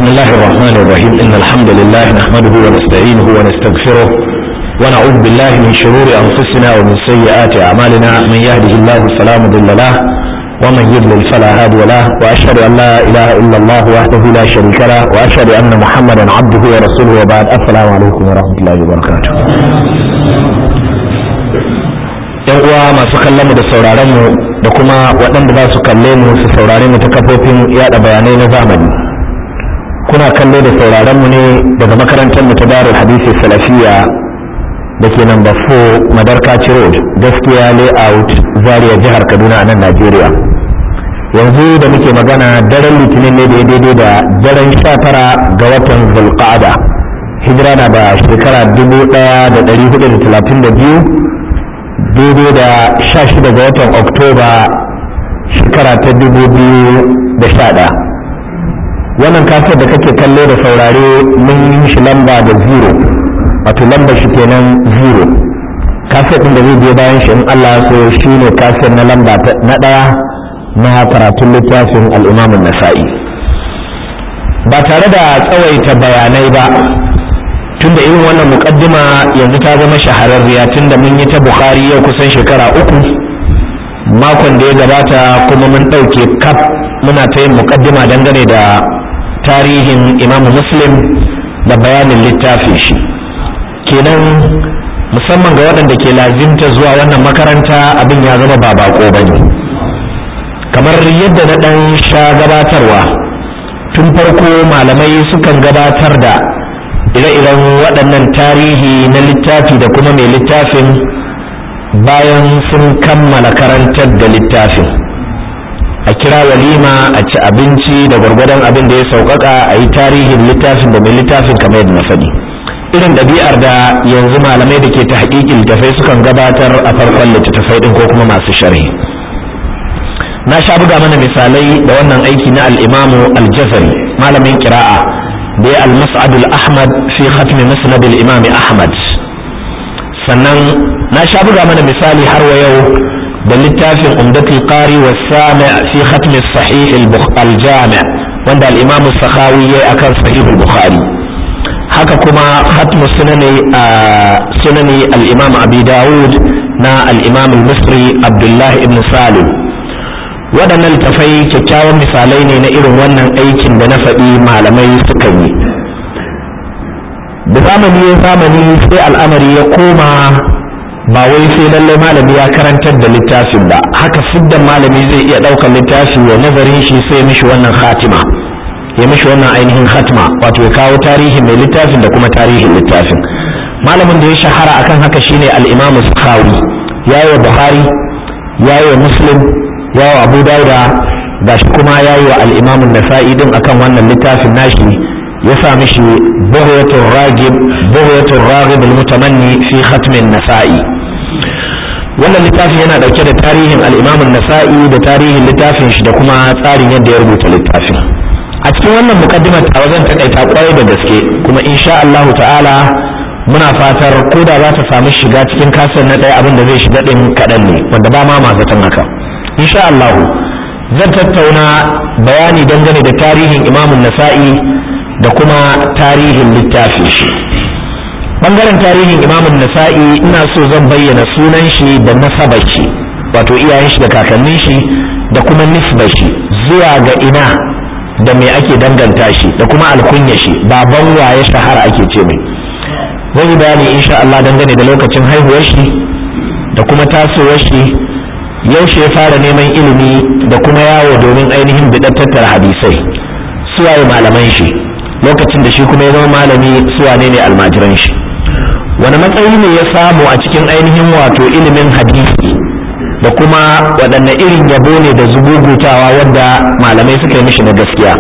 بسم الله الرحمن الرحيم إن الحمد لله نحمده ونستعينه ونستغفره ونعوذ بالله من شرور أنفسنا ومن سيئات أعمالنا من يهده الله فلا مضل له ومن يضلل فلا هادي له وأشهد أن لا إله إلا الله وحده لا شريك له وأشهد أن محمدا عبده ورسوله وبعد السلام عليكم ورحمة الله وبركاته yan uwa masu kallon mu da sauraron mu da kuma waɗanda za su kalle mu su saurare mu ta kafofin yada bayanai na zamani kuna kallo da sauraron mu ne daga makarantar mu ta darul hadisi salafiya da ke number 4 madarkaci road gaskiya layout zaria jihar kaduna a nan najeriya yanzu da muke magana daren litinin ne da ya daidai da daren 19 ga watan zulqa'ada hijira na da shekara 1432 daidai da sha shida ga watan oktoba shekara ta dubu biyu da sha ɗaya wannan kasar da kake kallo da saurare mun yi shi lamba da zero wato lamba shi kenan zero kasar ɗin da zai biyo bayan shi in allah so shi ne kasar na lamba na ɗaya na karatun littafin al'imamun nasa'i ba tare da tsawaita bayanai ba tunda irin wannan mukaddima yanzu ta zama shahararriya tunda mun yi ta bukhari yau kusan shekara uku makon da ya gabata kuma mun ɗauke kaf muna ta yin mukaddima dangane da tarihin imamu muslim da bayanin littafin shi kenan musamman ga waɗanda ke lazimta zuwa wannan makaranta abin ya zama ba bako ba ne kamar yadda na ɗan sha gabatarwa tun farko malamai sukan gabatar da ire-iren waɗannan tarihi na littafi da kuma mai littafin bayan sun kammala karantar da littafin a kira walima a ci abinci da gwargwadon abin da ya sauƙaƙa a yi tarihin littafin da mai littafin kamar yadda na faɗi irin ɗabi'ar da yanzu malamai da ke ta haƙiƙin littafai sukan gabatar a farkon littattafai ɗin ko kuma masu sharhi na sha buga mana misalai da wannan aiki na al'imamu aljazari malamin kira'a da ya al-mas'ad al-ahmad fi khatm musnad al-imam ahmad sannan na sha buga mana misali har wa yau da littafin umdatul qari wa sami' fi khatm sahih al-jami' wanda al-imam as-sakhawi yayi akan sahih al-bukhari haka kuma khatm sunani sunani al-imam abi daud na al-imam al-misri abdullah ibn salim waɗannan littafai kyakkyawan misalai ne na irin wannan aikin da na faɗi malamai suka yi da zamani ya zamani sai al'amari ya koma ba wai sai lallai malami ya karantar da littafin ba haka siddan malami zai iya ɗaukar littafi wa nazarin shi sai mishi wannan khatima ya mishi wannan ainihin khatima wato ya kawo tarihin mai littafin da kuma tarihin littafin malamin da ya shahara akan haka shine al-imamu sakhawi yayi wa buhari yayi wa muslim yawo abu dauda ga shi kuma ya yi wa al'imamun nasa'i din akan wannan littafin nashi ya sa mishi buhyatul ragib buhyatul ragib al-mutamanni fi khatmin nasa'i wannan littafin yana dauke da tarihin al'imamun nasa'i da tarihin littafin shi da kuma tsarin yadda ya rubuta littafin a cikin wannan mukaddimar ta wajen takaita kwarai da gaske kuma insha Allah ta'ala muna fatar ko da za ta samu shiga cikin kasar na ɗaya abin da zai shiga ɗin kaɗan ne wanda ba ma mazatan haka insha Allah zan tattauna bayani dangane da tarihin imamun nasa'i da kuma tarihin littafin shi bangaren tarihin imamun nasa'i ina so zan bayyana sunan shi da nasabar shi wato iyayen shi da kakannin shi da kuma nisbar shi zuwa ga ina da me ake danganta shi da kuma alkunya shi baban waye shahara ake ce mai zan yi bayani insha Allah dangane da lokacin haihuwar shi da kuma tasowar shi yaushe ya fara neman ilimi da kuma yawo domin ainihin bidan tattara hadisai suwaye malaman shi lokacin da shi kuma ya zama malami suwane ne almajiran shi wani matsayi ne ya samu a cikin ainihin wato ilimin hadisi da kuma waɗanne irin yabo ne da zugugutawa wadda malamai suka yi mishi na gaskiya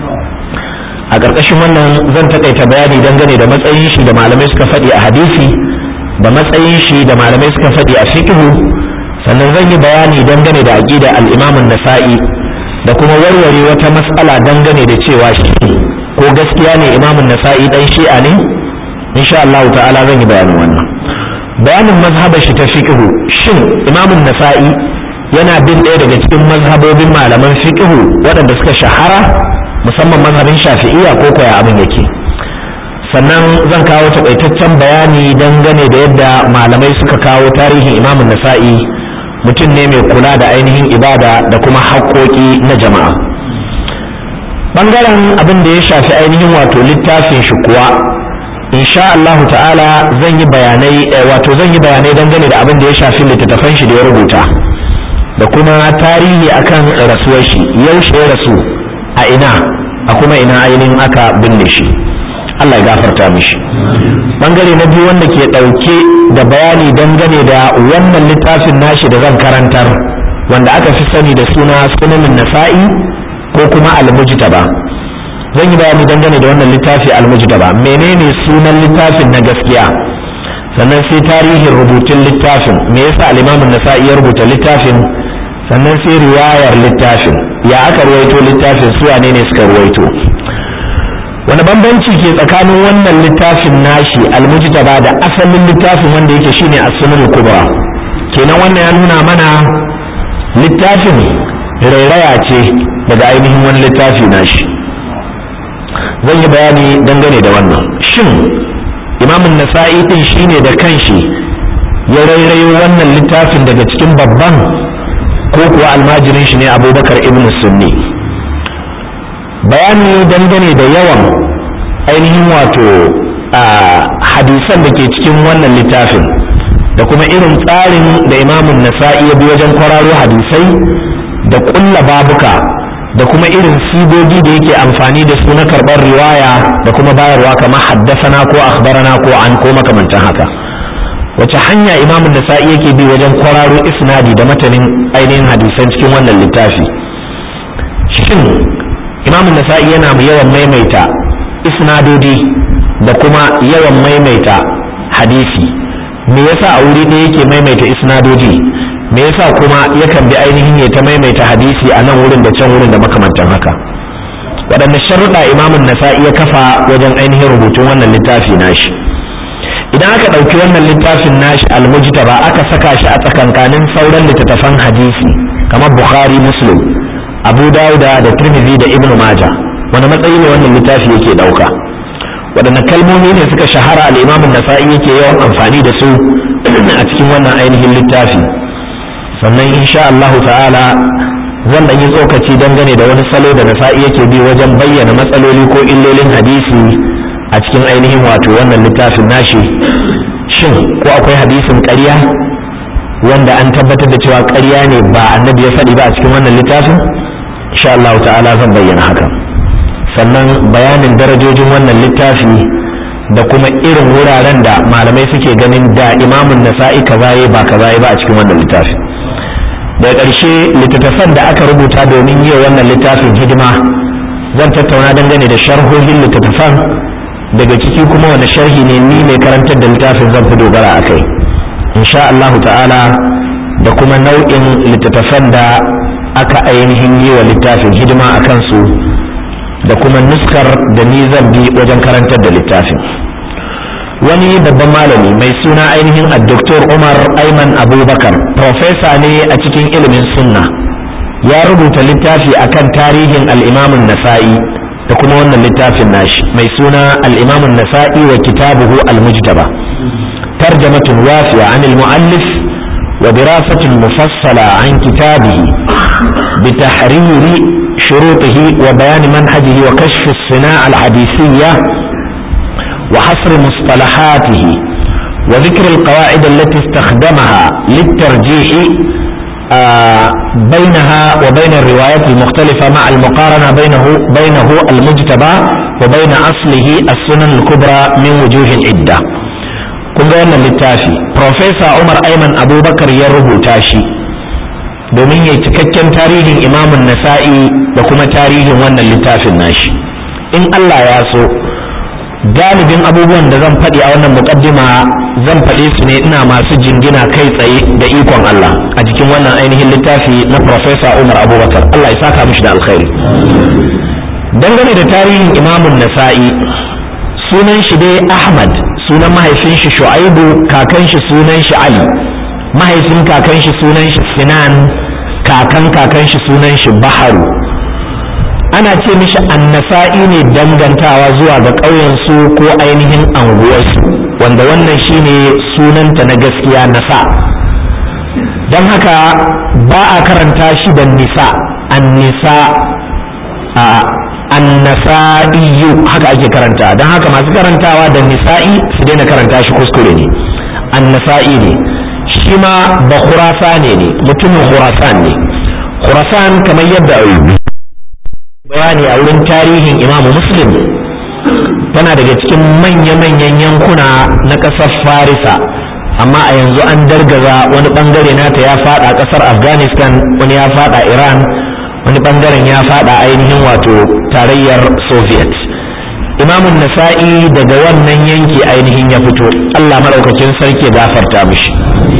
a ƙarƙashin wannan zan taƙaita bayani dangane da matsayin shi da malamai suka faɗi a hadisi da matsayin shi da malamai suka faɗi a fiqhu sannan zan yi bayani dangane da aƙida al'imamun nasa'i da kuma warware wata matsala dangane da cewa shi ko gaskiya ne imamun nasa'i ɗan shi'a ne insha Allah ta'ala zan yi bayanin wannan bayanin mazhabar shi ta fiqhu shin imamun nasa'i yana bin ɗaya daga cikin mazhabobin malaman fiqhu waɗanda suka shahara musamman mazhabin shafi'iyya ko koya abin yake sannan zan kawo takaitaccen bayani dangane da yadda malamai suka kawo tarihin imamun nasa'i mutum ne mai kula da ainihin ibada da kuma haƙoƙi na jama'a ɓangaren abin da ya shafi ainihin wato littafin shi kuwa insha Allahu ta'ala zan yi bayanai wato zan yi bayanai dangane da abin da ya shafi littattafan shi da ya rubuta da kuma tarihi akan rasuwar shi yaushe ya rasu a ina a kuma ina ainihin aka binne shi Allah ya gafarta mishi bangare na biyu wanda ke ɗauke da bayani dangane da wannan littafin nashi da zan karantar wanda aka fi sani da suna sunanin nasa'i ko kuma almujtaba zan yi bayani dangane da wannan littafi almujtaba menene sunan littafin na gaskiya sannan sai tarihin rubutun littafin me yasa al-imamun nasa'i ya rubuta littafin sannan sai riwayar littafin ya aka ruwaito littafin su wane ne suka ruwaito wani bambanci ke tsakanin wannan littafin nashi almujtaba da asalin littafin wanda yake shine as-sunan kubra kenan wannan ya nuna mana littafin rairaya ce daga ainihin wani littafi nashi zan yi bayani dangane da wannan shin imamun nasa'i din shine da kanshi ya rairayo wannan littafin daga cikin babban ko kuwa almajirin shi ne abubakar ibn sunni bayani dangane da yawan ainihin wato a hadisan da ke cikin wannan littafin da kuma irin tsarin da imamun nasa'i ya bi wajen kwararo hadisai da kulla babuka da kuma irin sigogi da yake amfani da su na karɓar riwaya da kuma bayarwa kamar haddasana ko akhbarana ko an ko makamantan haka wace hanya imamun nasa'i yake bi wajen kwararo isnadi da matanin ainihin hadisan cikin wannan littafi shin imamun nasa'i yana yawan maimaita isnadodi da kuma yawan maimaita hadisi me yasa a wuri ɗaya yake maimaita isnadodi me yasa kuma yakan bi ainihin ya ta maimaita hadisi a nan wurin da can wurin da makamantan haka waɗanne sharuɗa imamun nasa'i ya kafa wajen ainihin rubutun wannan littafi nashi idan aka ɗauki wannan littafin nashi almujtaba aka saka shi a tsakankanin sauran littattafan hadisi kamar bukhari muslim abu dauda da tirmidhi da ibnu maja wani matsayi ne wannan littafi yake ɗauka waɗanne kalmomi ne suka shahara al'imamun nasa'i yake yawan amfani da su a cikin wannan ainihin littafi sannan insha Allah ta'ala zan ɗan yi tsokaci dangane da wani salo da nasa'i yake bi wajen bayyana matsaloli ko illolin hadisi a cikin ainihin wato wannan littafin nashi shin ko akwai hadisin ƙarya wanda an tabbatar da cewa ƙarya ne ba annabi ya faɗi ba a cikin wannan littafin insha Allah ta'ala zan bayyana haka sannan bayanin darajojin wannan littafi da kuma irin wuraren da malamai suke ganin da imamun nasa'i kaza ba kaza ba a cikin wannan littafi daga ƙarshe littattafan da aka rubuta domin yi wannan littafin hidima zan tattauna dangane da sharhohin littattafan daga ciki kuma wani sharhi ne ni mai karantar da littafin zan fi dogara a kai insha Allah ta'ala da kuma nau'in littattafan da aka ainihin yi wa littafin hidima a kansu da kuma nuskar da ni zan bi wajen karantar da littafin wani babban malami mai suna ainihin a doktor umar aiman abubakar profesa ne a cikin ilimin sunna ya rubuta littafi akan tarihin al'imamun nasa'i da kuma wannan littafin nashi mai suna al'imamun nasa'i wa kitabuhu al-mujtaba tarjamatun wafiya an al-mu'allif wa dirasatin mufassala an kitabihi بتحرير شروطه وبيان منهجه وكشف الصناعة الحديثية وحصر مصطلحاته وذكر القواعد التي استخدمها للترجيح آه بينها وبين الروايات المختلفة مع المقارنة بينه بينه المجتبى وبين أصله السنن الكبرى من وجوه عدة kun ga wannan littafi Profesa Umar Aiman Abubakar ya rubuta shi domin ya cikakken tarihin imamun nasa'i da kuma tarihin wannan littafin nashi in Allah ya so galibin abubuwan da zan faɗi a wannan muƙaddima zan faɗe su ne ina masu jingina kai tsaye da ikon Allah a jikin wannan ainihin littafi na Profesa Umar Abubakar Allah ya saka mishi da alkhairi dangane da tarihin imamun nasa'i sunan shi dai Ahmad sunan mahaifin shi Shu'aibu kakan shi sunan shi Ali mahaifin kakan shi sunan shi Sinan kakan kakan shi sunan shi Baharu ana ce mishi annasa'i ne dangantawa zuwa ga ƙauyensu ko ainihin anguwarsu wanda wannan shine sunanta na gaskiya nasa don haka ba a karanta shi da nisa annisa a annasa'iyu haka ake karanta don haka masu karantawa da nisa'i su daina karanta shi kuskure ne annasa'i ne shi ma ba khurasane ne mutumin khurasan ne khurasan kamar yadda bayani a wurin tarihin imamu muslim tana daga cikin manya-manyan yankuna na ƙasar farisa amma a yanzu an dargaza wani bangare nata ya fada ƙasar afghanistan wani ya fada iran wani bangaren ya fada ainihin wato tarayyar soviet imamun nasa'i daga wannan yanki ainihin ya fito allah maɗaukacin sarki gafarta mishi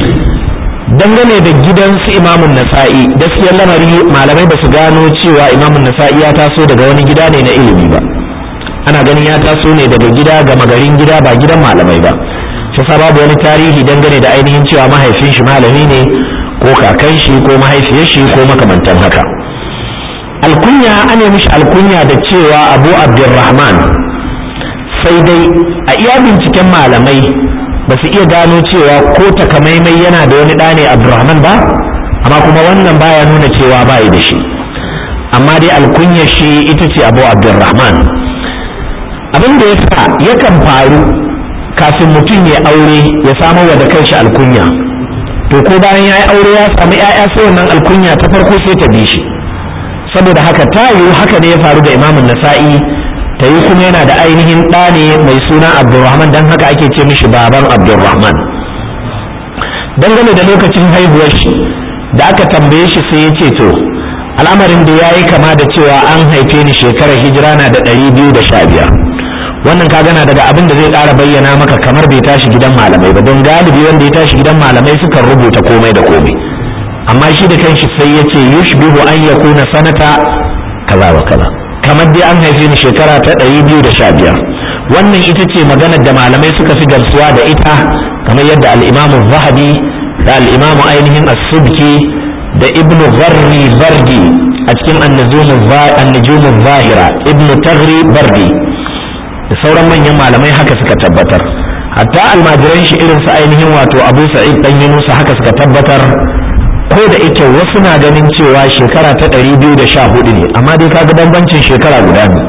dangane da gidansu imamun nasa'i gaskiyar lamari malamai ba su gano cewa imamun nasa'i ya taso daga wani gida ne na ilimi ba ana ganin ya taso ne daga gida gama garin gida ba gidan malamai ba shi babu wani tarihi dangane da ainihin cewa mahaifin shi malami ne ko kakan shi ko mahaifiyar shi ko makamantan haka alkunya an yi mishi alkunya da cewa abu abdurrahman sai dai a iya binciken malamai ba su iya gano cewa ko takamaimai yana da wani ɗane abdurrahman ba amma kuma wannan baya nuna cewa ba da shi amma dai alkunyar shi ita ce abu abdurrahman abin da ya sa yakan faru kafin mutum ya aure ya samar wa da kanshi alkunya to ko bayan ya yi aure ya samu 'ya'ya sai wannan alkunya ta farko sai ta bi shi saboda haka ta yiwu haka ne ya faru da imamun nasa'i ta yi kuma yana da ainihin ɗa ne mai suna abdulrahman don haka ake ce mishi baban abdulrahman dangane da lokacin haihuwar shi da aka tambaye shi sai ya ce to al'amarin da ya yi kama da cewa an haife ni shekarar hijira na da ɗari biyu da sha biyar wannan ka gana daga abin da zai ƙara bayyana maka kamar bai tashi gidan malamai ba don galibi wanda ya tashi gidan malamai sukan rubuta komai da komai amma shi da kanshi sai ya ce yushbihu an yakuna sanata kaza wa kaza kamar dai an haife ni shekara ta ɗari biyu da sha biyar wannan ita ce maganar da malamai suka fi gamsuwa da ita kamar yadda al'imamu zahabi da al'imamu ainihin as-subki da ibnu gharri bardi a cikin annajumu zahira ibnu tagri bardi da sauran manyan malamai haka suka tabbatar hatta almajiran shi irin su ainihin wato abu sa'id dan yunusa haka suka tabbatar ko da ike wasu na ganin cewa shekara ta ɗari biyu da sha hudu ne amma dai kaga bambancin shekara guda ne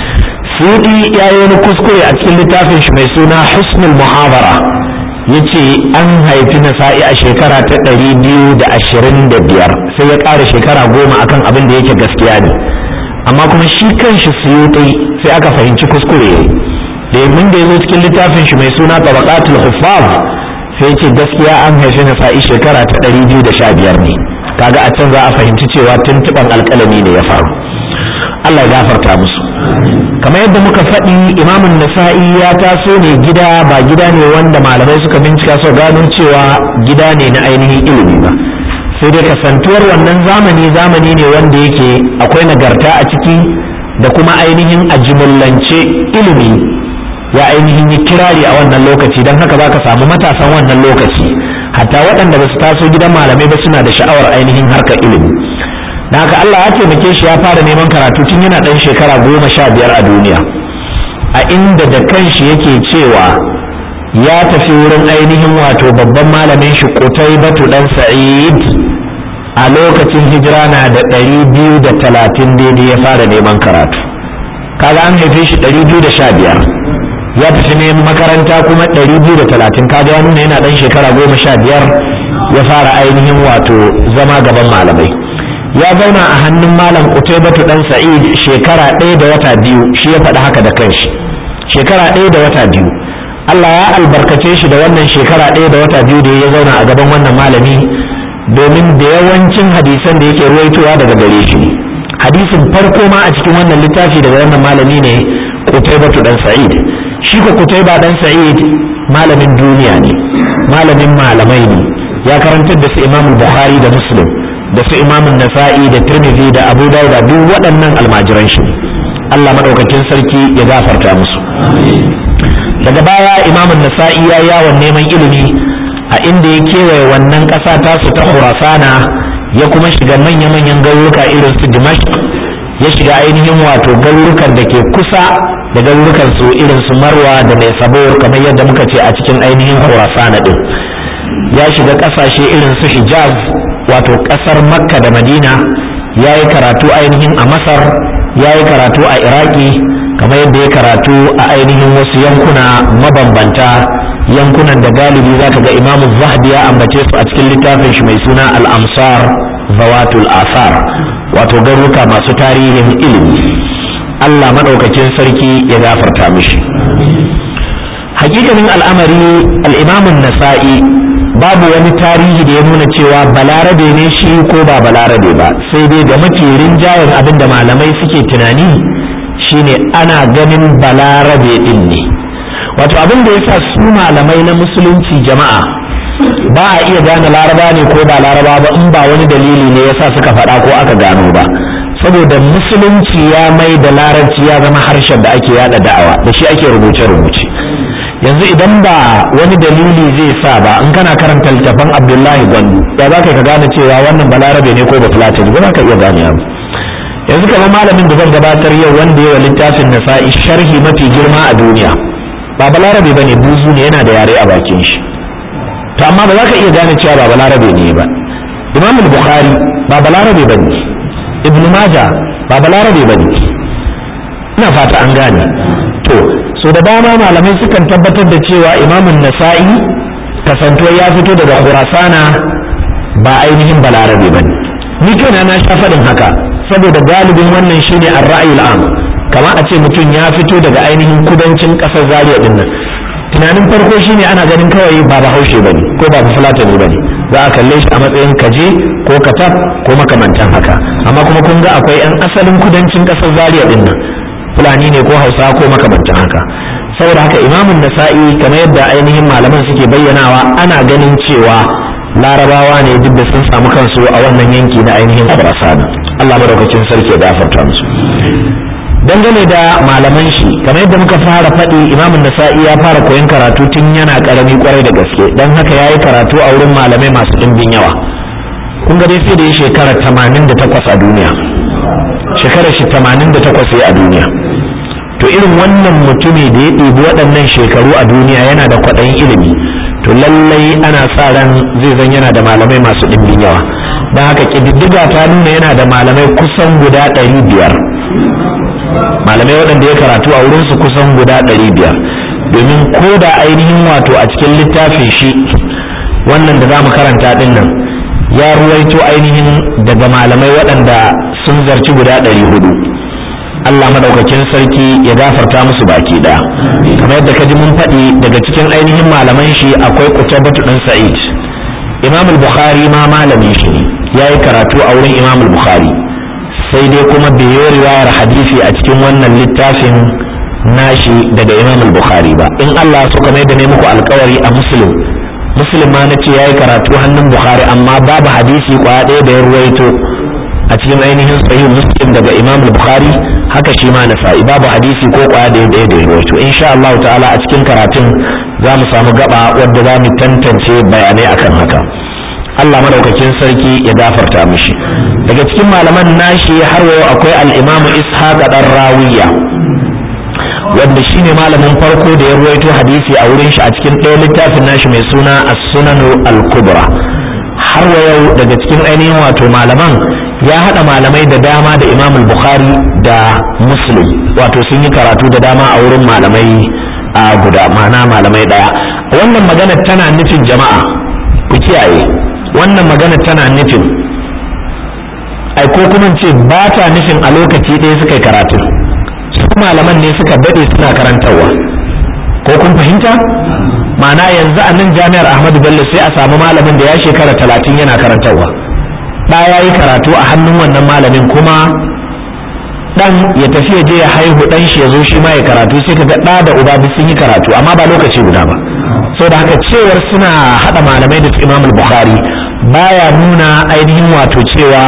sudi ya yi wani kuskure a cikin littafin shi mai suna husnul muhabara ya ce an haifi nasa'i a shekara ta ɗari biyu da ashirin da biyar sai ya ƙara shekara goma akan abin da yake gaskiya ne amma kuma shi kanshi suyuti sai aka fahimci kuskure domin da ya zo cikin littafin shi mai suna tabaqatul huffaz sai ce gaskiya an haifi na sa'i shekara ta ɗari biyu da sha biyar ne kaga a can za a fahimci cewa tuntuɓan alƙalami ne ya faru Allah ya gafarta musu kamar yadda muka faɗi imamun nasa'i ya taso ne gida ba gida ne wanda malamai suka bincika su gano cewa gida ne na ainihin ilimi ba sai dai kasantuwar wannan zamani zamani ne wanda yake akwai nagarta a ciki da kuma ainihin a jimillance ilimi ya ainihin yi kirari a wannan lokaci don haka za ka samu matasan wannan lokaci hatta waɗanda ba su taso gidan malamai ba suna da sha'awar ainihin harkar ilimi da haka Allah ya taimake shi ya fara neman karatu tun yana ɗan shekara goma sha biyar a duniya a inda da kanshi yake cewa ya tafi wurin ainihin wato babban malamin shi kutai batu ɗan sa'id a lokacin hijira na da ɗari biyu da talatin daidai ya fara neman karatu kaga an haife shi ɗari biyu da sha biyar ya tafi neman makaranta kuma ɗari biyu da talatin kaga ya nuna yana ɗan shekara goma sha biyar ya fara ainihin wato zama gaban malamai ya zauna a hannun malam Utaybatu dan Sa'id shekara ɗaya da wata biyu shi ya faɗi haka da kanshi shekara ɗaya da wata biyu Allah ya albarkace shi da wannan shekara ɗaya da wata biyu da ya zauna a gaban wannan malami domin da yawancin hadisan da yake ruwaitowa daga gare shi hadisin farko ma a cikin wannan littafi daga wannan malami ne Utaybatu dan Sa'id shi ko Qutayba dan Sa'id malamin duniya ne malamin malamai ne ya karantar da su Imam Bukhari da Muslim da su Imam Nasa'i da Tirmidhi da Abu Dawud duk waɗannan almajiran shi Allah madaukakin sarki ya gafarta musu daga baya Imam Nasa'i ya yawon neman ilimi a inda ya kewaye wannan ƙasa tasu ta Khurasana ya kuma shiga manya-manyan garuruka irin su Dimashq ya shiga ainihin wato garurukan da ke kusa da garurukan su irin su marwa da mai sabor kamar yadda muka ce a cikin ainihin khurasana din ya shiga kasashe irin su hijaz wato kasar makka da madina ya yi karatu ainihin a masar ya yi karatu a iraki kamar yadda ya karatu a ainihin wasu yankuna mabambanta yankunan da galibi za ka ga imamu zahabi ya ambace su a cikin littafin shi mai suna al-amsar zawatul asar wato garuruka masu tarihin ilimi Allah maɗaukakin sarki ya gafarta mishi hakikanin al'amari al'imamun nasa'i babu wani tarihi da ya nuna cewa balarabe ne shi ko ba balarabe ba sai dai ga mafi rinjayen abin da malamai suke tunani shine ana ganin balarabe din ne wato abin da yasa su malamai na musulunci jama'a ba a iya gane laraba ne ko ba laraba ba in ba wani dalili ne yasa suka faɗa ko aka gano ba saboda musulunci ya mai da larabci ya zama harshen da ake yada da'awa da shi ake rubuce-rubuce yanzu idan ba wani dalili zai sa ba in kana karanta littafin abdullahi gwandu ya za ka gane cewa wannan balarabe ne ko ba fulatani ba za ka iya gane ba yanzu kamar malamin da zan gabatar yau wanda yawa littafin nasa'i sharhi mafi girma a duniya ba balarabe ba ne buzu ne yana da yare a bakin shi to amma ba za ka iya gane cewa ba balarabe ne ba imam bukhari ba balarabe ba ne ibn maja ba balarabe ba ne ina fata an gane to so da dama malamai sukan tabbatar da cewa imamun nasa'i kasantuwar ya fito daga khurasana ba ainihin balarabe ba ne ni kaina na sha faɗin haka saboda galibin wannan shine ar-ra'yul am kamar a ce mutum ya fito daga ainihin kudancin ƙasar zaria din nan tunanin farko shine ana ganin kawai ba bahaushe bane ko ba fulatani bane za a kalle shi a matsayin kaje ko katab ko makamantan haka amma kuma kun ga akwai 'yan asalin kudancin ƙasar zaria din nan fulani ne ko hausa ko makamantan haka saboda haka imamun nasa'i kamar yadda ainihin malaman suke bayyanawa ana ganin cewa larabawa ne duk da sun samu kansu a wannan yanki na ainihin khurasana Allah madaukakin sarki ya gafarta musu dangane da malaman shi kamar yadda muka fara faɗi imamun nasa'i ya fara koyon karatu tun yana karami kwarai da gaske don haka ya yi karatu a wurin malamai masu ɗimbin yawa kun ga dai sai da ya shekara 88 a duniya shekarar shi 88 a duniya to irin wannan mutumi da ya ɗibi waɗannan shekaru a duniya yana da kwaɗayin ilimi to lallai ana sa ran zai zan yana da malamai masu ɗimbin yawa don haka ƙididdiga ta nuna yana da malamai kusan guda ɗari biyar malamai waɗanda ya karatu a wurinsu kusan guda ɗari biyar domin ko da ainihin wato a cikin littafin shi wannan da za mu karanta ɗin nan ya ruwaito ainihin daga malamai waɗanda sun zarci guda ɗari hudu Allah madaukakin sarki ya gafarta musu baki ɗaya kamar yadda ka ji mun faɗi daga cikin ainihin malaman shi akwai kutabatu ɗan sa'id imam bukhari ma malamin shi ne ya yi karatu a wurin imam bukhari sai dai kuma bai yi riwayar hadisi a cikin wannan littafin nashi daga imam bukhari ba in Allah so kamar yadda ne muku alkawari a muslim muslim ma na ce ya yi karatu hannun bukhari amma babu hadisi kwaya ɗaya da ya ruwaito a cikin ainihin sahih muslim daga imam bukhari haka shi ma nasa'i babu hadisi ko kwaya ɗaya ɗaya da ya ruwaito insha Allah ta'ala a cikin karatun za mu samu gaba wadda za mu tantance bayanai akan haka Allah madaukakin sarki ya gafarta mishi daga cikin malaman nashi har wayo akwai al-imamu ishaq dan rawiya wanda shine malamin farko da ya ruwaito hadisi a wurin shi a cikin ɗaya littafin nashi mai suna as-sunanu al-kubra har wayo daga cikin ainihin wato malaman ya haɗa malamai da dama da imam bukhari da muslim wato sun yi karatu da dama a wurin malamai a guda ma'ana malamai ɗaya wannan magana tana nufin jama'a ku kiyaye wannan magana tana nufin ai ko kuma ce ba ta nufin a lokaci ɗaya suka yi karatu su malaman ne suka daɗe suna karantarwa ko kun fahimta ma'ana yanzu a nan jami'ar ahmadu bello sai a samu malamin da ya shekara talatin yana karantarwa ɗa ya yi karatu a hannun wannan malamin kuma ɗan ya tafi ya je ya haihu ɗan shi ya zo shi ma ya karatu sai ka ga ɗa da uba duk sun yi karatu amma ba lokaci guda ba da haka cewar suna haɗa malamai da su imam bukhari baya nuna ainihin wato cewa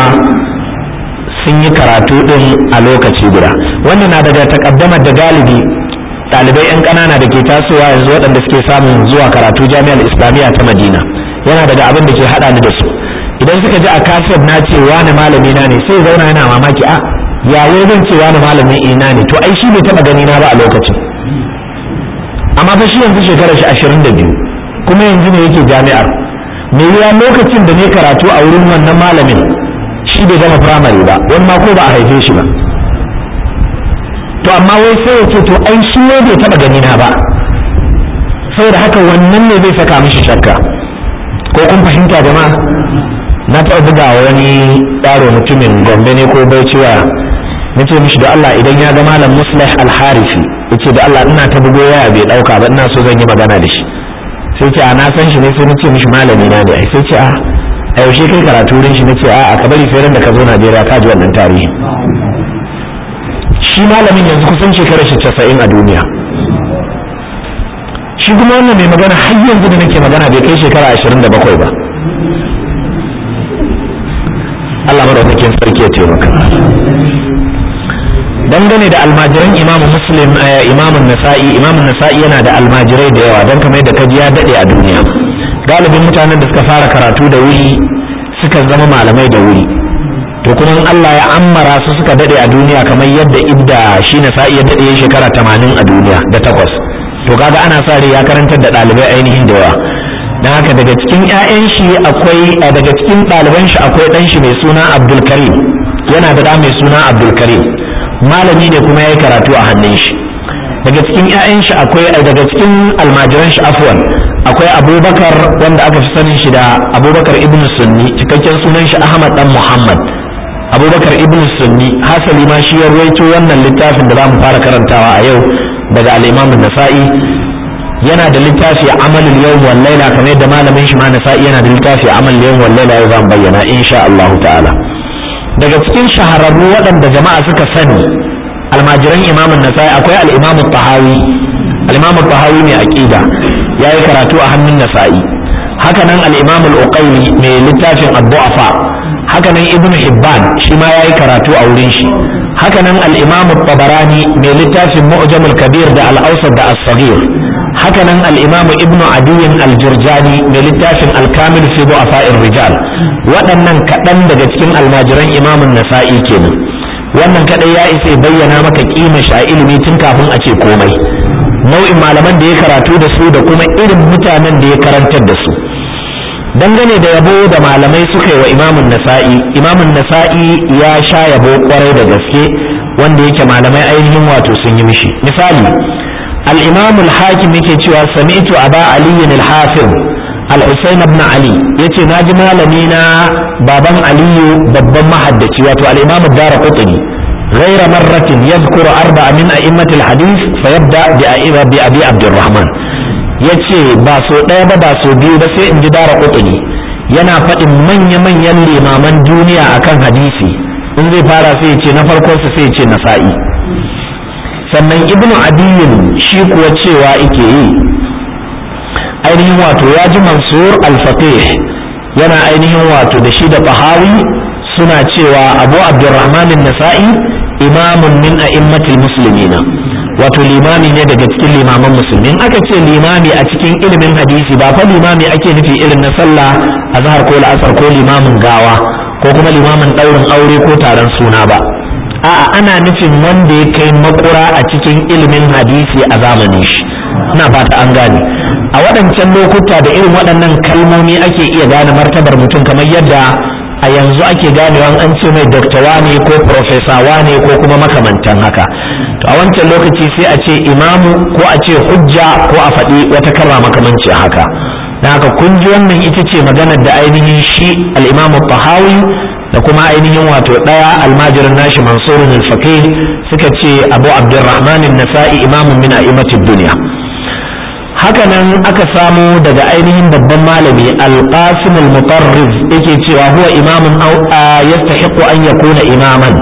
sun yi karatu ɗin a lokaci guda wannan na daga takaddamar da galibi ɗalibai 'yan ƙanana da ke tasowa yanzu waɗanda suke samun zuwa karatu jami'ar islamiyya ta madina yana daga abin da ke haɗa ni da su idan suka ji a kaset na ce wani malami na ne sai zauna yana mamaki a ya wai zan cewa na malamin ina ne to ai shi bai taba gani na ba a lokacin amma fa shi yanzu shekarar shi ashirin da biyu kuma yanzu ne yake jami'ar me ya lokacin da ne karatu a wurin wannan malamin shi bai gama firamare ba wani ma ko ba a haife shi ba to amma wai sai ya ce to ai shi ne bai taba gani na ba saboda haka wannan ne zai saka mishi shakka ko kun fahimta jama'a na taɓa buga wani yaro mutumin gombe ne ko bai cewa na ce mishi da Allah idan ya ga malam muslih al-harifi yace da Allah ina ta bugo waya bai dauka ba ina so zan yi magana da shi sai ce a na san shi ne sai na ce mishi malami na ne ai sai ce a a yaushe kai karatu wurin shi nace a ka bari sai ran da ka zo Najeriya ka ji wannan tarihi shi malamin yanzu kusan shekarar shi 90 a duniya shi kuma wannan mai magana har yanzu da nake magana bai kai shekara 27 ba Allah madaukakin sarki ya taimaka dangane da almajiran imamu muslim imamun nasa'i imamun nasa'i yana da almajirai da yawa don kamar yadda kaji ya dade a duniya galibin mutanen da suka fara karatu da wuri suka zama malamai da wuri to kuma Allah ya ammara su suka dade a duniya kamar yadda ibda shi nasa'i ya dade shekara tamanin a duniya da takwas to kaga ana sa rai ya karantar da ɗalibai ainihin da yawa don haka daga cikin 'ya'yan shi akwai daga cikin ɗaliban shi akwai ɗan shi mai suna abdul karim yana da ɗa mai suna abdul karim malami ne kuma ya yi karatu a hannun shi daga cikin 'ya'yan shi akwai daga cikin almajiran shi afwan akwai abubakar wanda aka fi sanin shi da abubakar ibn sunni cikakken sunan shi ahmad dan muhammad abubakar ibn sunni hasali ma shi ya ruwaito wannan littafin da za mu fara karantawa a yau daga al-imam nasa'i yana da littafi amalul yawm wal laila kamar yadda malamin shi ma nasa'i yana da littafi amalul yawm wal laila yau zan bayyana insha Allah ta'ala daga cikin shahararru waɗanda jama'a suka sani almajiran imamun nasa'i akwai al-imam tahawi al-imam tahawi mai aqida yayi karatu a hannun nasa'i haka nan al-imam al-uqayli mai littafin ad-du'afa haka nan ibnu hibban shi ma yayi karatu a wurin shi haka nan al-imam tabarani mai littafin mu'jam al-kabir da al-awsat da as-saghir haka nan al-imam ibnu adiyin al-jurjani mai littafin al-kamil fi du'afa'ir rijal waɗannan kaɗan daga cikin almajiran imamun nasa'i kenan wannan kaɗai ya isa bayyana maka kima shi a ilimi tun kafin a ce komai nau'in malaman da ya karatu da su da kuma irin mutanen da ya karantar da su dangane da yabo da malamai suka yi wa imamun nasa'i imamun nasa'i ya sha yabo kwarai da gaske wanda yake malamai ainihin wato sun yi mishi misali al-imam al-hakim yake cewa sami'tu aba ali al-hafiz al-husayn ibn ali yace naji malami na baban aliyu babban mahaddaci wato al-imam ad-darqutni غير مرة يذكر أربعة من أئمة الحديث فيبدأ بأبي أبي عبد الرحمن yace ba so ɗaya ba ba so biyu ba sai in ji dara kutuni yana faɗin manya-manyan limaman duniya akan hadisi in zai fara sai ce na farkon sa sai ce nasa'i sannan ibnu adiyin shi kuwa cewa ike yi ainihin wato ya ji mansur al-fatih yana ainihin wato da shi da fahawi suna cewa abu abdurrahman nasa'i imamun min a'immatil muslimina wato limami ne daga cikin limaman musulmi in aka ce limami a cikin ilimin hadisi ba fa limami ake nufi irin na sallah azhar ko la'asar ko limamin gawa ko kuma limamin daurin aure ko taron suna ba a'a ana nufin wanda ya kai makura a cikin ilimin hadisi a zamanin shi ina fata an gane a waɗancan lokuta da irin waɗannan kalmomi ake iya gane martabar mutum kamar yadda a yanzu ake ganewa an ce mai doktawa ne ko profesawa ne ko kuma makamantan haka to a wancan lokaci sai a ce imamu ko a ce hujja ko a faɗi wata kalma makamanci haka na haka kun ji wannan ita ce maganar da ainihin shi al-imamu tahawi da kuma ainihin wato ɗaya almajirin nashi mansurun al-faqih suka ce abu abdurrahman nasai imamun min a'immatid duniya haka nan aka samu daga ainihin babban malami al-qasim al-mutarrif yake cewa huwa imamun yastahiqu an yakuna imaman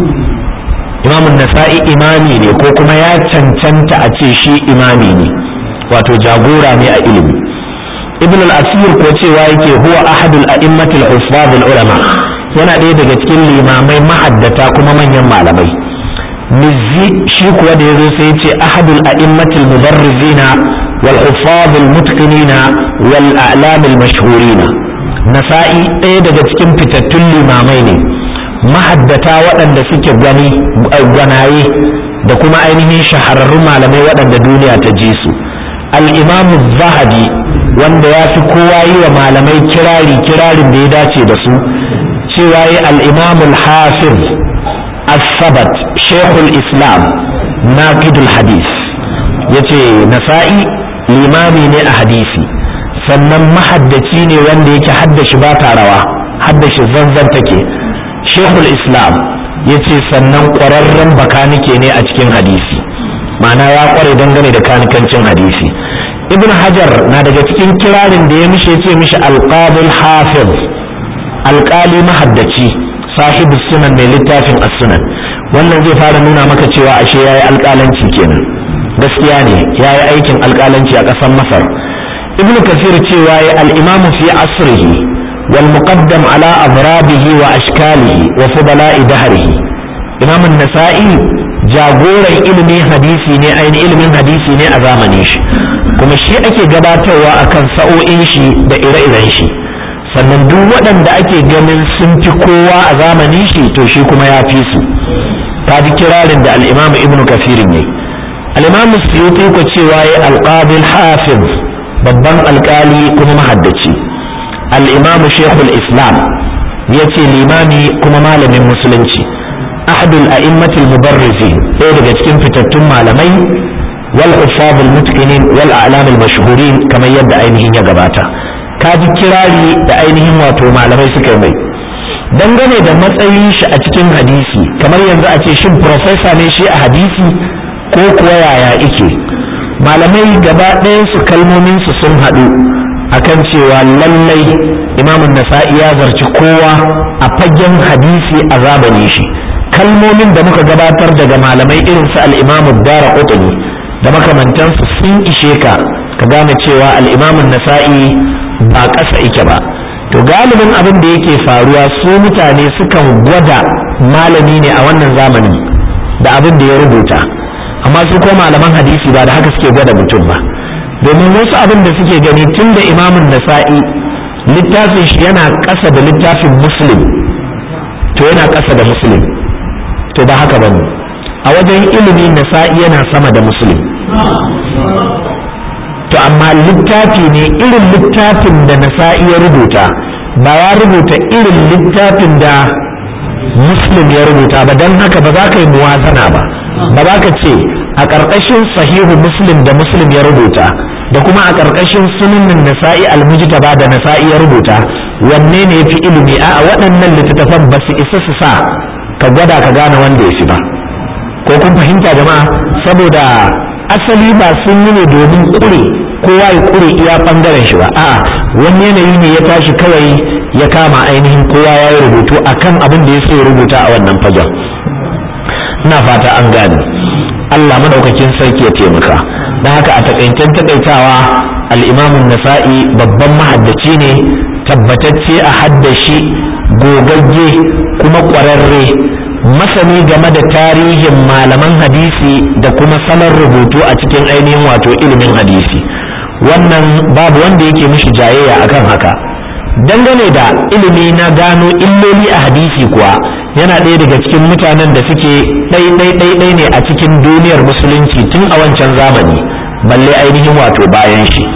imamun nasa'i imami ne ko kuma ya cancanta a ce shi imami ne wato jagora ne a ilimi ibn al-asir ko cewa yake huwa ahadul a'immatul huffaz ulama yana ɗaya daga cikin limamai mahaddata kuma manyan malamai mizzi shi kuwa da yazo sai yace ahadul a'immatul mudarrizina wal huffaz al-mutqinina wal a'lam al-mashhurina nasa'i ɗaya daga cikin fitattun limamai ne mahaddata waɗanda suke gani gwanaye da kuma ainihin shahararrun malamai waɗanda duniya ta ji su al'imamu zahabi wanda ya fi kowa yi wa malamai kirari kirarin da ya dace da su cewa yi al'imamul hafiz as-sabat shekul islam naqidul hadis ya ce nasa'i limami ne a hadisi sannan mahaddaci ne wanda yake haddashi ba ta rawa haddashi zanzan take shekul islam ya ce sannan ƙwararren bakanike ne a cikin hadisi ma'ana ya ƙware dangane da kanikancin hadisi ibn hajar na daga cikin kirarin da ya mishe ce mishi alqadul hafiz alƙali mahaddaci sahibu sunan mai littafin as-sunan wannan zai fara nuna maka cewa ashe yayi alƙalanci kenan gaskiya ne yayi aikin alƙalanci a ƙasar masar ibn kasir cewa ya al-imamu fi asrihi wal muqaddam ala abrabihi wa ashkalihi wa fudala'i dahrihi imam an-nasa'i jagoran ilimin hadisi ne ainihin ilimin hadisi ne a zamanin shi kuma shi ake gabatarwa akan sa'o'in shi da ire-iren shi sannan duk waɗanda ake ganin sun fi kowa a zamanin shi to shi kuma ya fi su ta ji kirarin da al'imamu ibn kafirin yayi al'imamu suyuti ko cewa ya alƙadil hafiz babban alƙali kuma mahaddaci al'imamu shekul islam ya ce limami kuma malamin musulunci ahadul a'immatul mubarrizin ɗaya daga cikin fitattun malamai wal hufazul mutqinin wal a'lamul mashhurin kamar yadda ainihin ya gabata ka ji kirari da ainihin wato malamai suka yi mai dangane da matsayin shi a cikin hadisi kamar yanzu a ce shin profesa ne shi a hadisi ko kuwa yaya ike malamai gaba ɗayan su kalmomin su sun haɗu akan cewa lallai imamun nasa'i ya zarci kowa a fagen hadisi a zamani shi kalmomin da muka gabatar daga malamai irin su al-imamu dara da makamantansu sun ishe ka ka gane cewa al-imamun nasa'i ba ƙasa ike ba to galibin abin da yake faruwa su mutane sukan gwada malami ne a wannan zamanin da abin da ya rubuta amma su ko malaman hadisi ba da haka suke gwada mutum ba domin wasu abin da suke gani tun da imamun nasa'i littafin shi yana ƙasa da littafin muslim to yana ƙasa da muslim to ba haka ba ne a wajen ilimi nasa'i yana sama da muslim to amma littafi ne irin littafin da nasa'i ya rubuta ba ya rubuta irin littafin da muslim ya rubuta ba don haka ba za ka yi muwazana ba ba za ka ce a ƙarƙashin sahihu muslim da muslim ya rubuta da kuma a ƙarƙashin sunanin nasa'i almujtaba da nasa'i ya rubuta wanne ne ya fi ilimi a waɗannan littattafan ba su isa su sa ka gwada ka gane wanda ya fi ba ko kun fahimta jama'a saboda asali ba sun yi ne domin ƙure kowa ya ƙure iya ɓangaren shi ba a'a wani yanayi ne ya tashi kawai ya kama ainihin kowa ya yi rubutu akan abin da ya so ya rubuta a wannan fagen ina fata an gane Allah madaukakin sarki ya taimaka don haka a takaicen takaitawa al'imamun nasa'i babban mahaddaci ne tabbatacce a haddashi gogagge kuma ƙwararre masani game da tarihin malaman hadisi da kuma salon rubutu a cikin ainihin wato ilimin hadisi wannan babu wanda yake mishi jayayya akan haka dangane da ilimi na gano illoli a hadisi kuwa yana ɗaya daga cikin mutanen da suke ɗai-ɗai-ɗai ne a cikin duniyar musulunci tun a wancan zamani balle ainihin wato bayan shi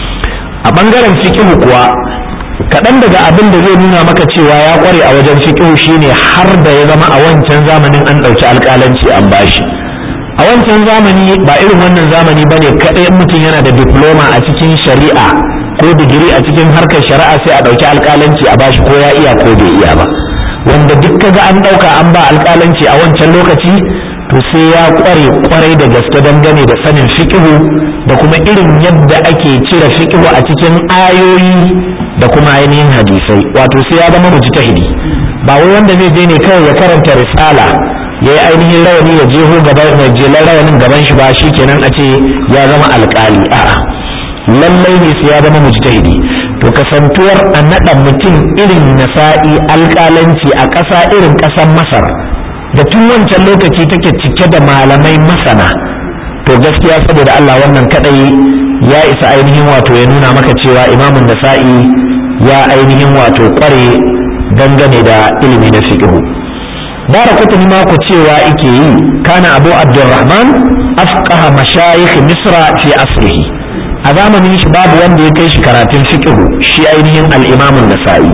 a ɓangaren fikihu kuwa kaɗan daga abin da zai nuna maka cewa ya ƙware a wajen fikihu shine har da ya zama a wancan zamanin an ɗauki alƙalanci an bashi a wancan zamani ba irin wannan zamani ba ne kaɗai mutum yana da diploma a cikin shari'a ko digiri a cikin harkar shari'a sai a ɗauki alƙalanci a bashi ko ya iya ko bai iya ba wanda duk kaga an ɗauka an ba alƙalanci a wancan lokaci to sai ya ƙware ƙwarai da gaske dangane da sanin fiƙihu da kuma irin yadda ake cire fiƙihu a cikin ayoyi da kuma ainihin hadisai wato sai ya zama mujtahidi ba wai wanda zai je ne kawai ya karanta risala ya yi ainihin rawani ya jeho gaban mai jelar rawanin gaban shi ba shi kenan a ce ya zama alƙali a'a lallai ne sai ya zama mujtahidi to kasantuwar a naɗa mutum irin nasa'i alƙalanci a ƙasa irin ƙasar masar da tun wancan lokaci take cike da malamai masana to gaskiya saboda Allah wannan kadai ya isa ainihin wato ya nuna maka cewa imamun nasa'i ya ainihin wato kware dangane da ilimi na fiqhu bara kutuni ma ku cewa ike yi kana abu abdurrahman afqaha mashayikh misra fi asrihi a zamanin shi babu wanda ya kai shi karatun fiqh shi ainihin al-imam an-nasa'i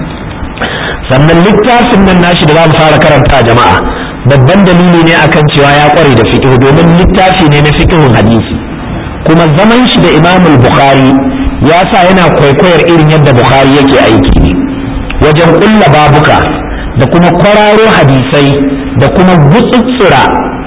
sannan littafin nan nashi da za mu fara karanta jama'a babban dalili ne akan cewa ya kware da fiqh domin littafi ne na fiqhun hadisi kuma zaman shi da imam al-bukhari ya sa yana kwaikwayar irin yadda bukhari yake aiki ne wajen kulla babuka da kuma kwararo hadisai da kuma gutsutsura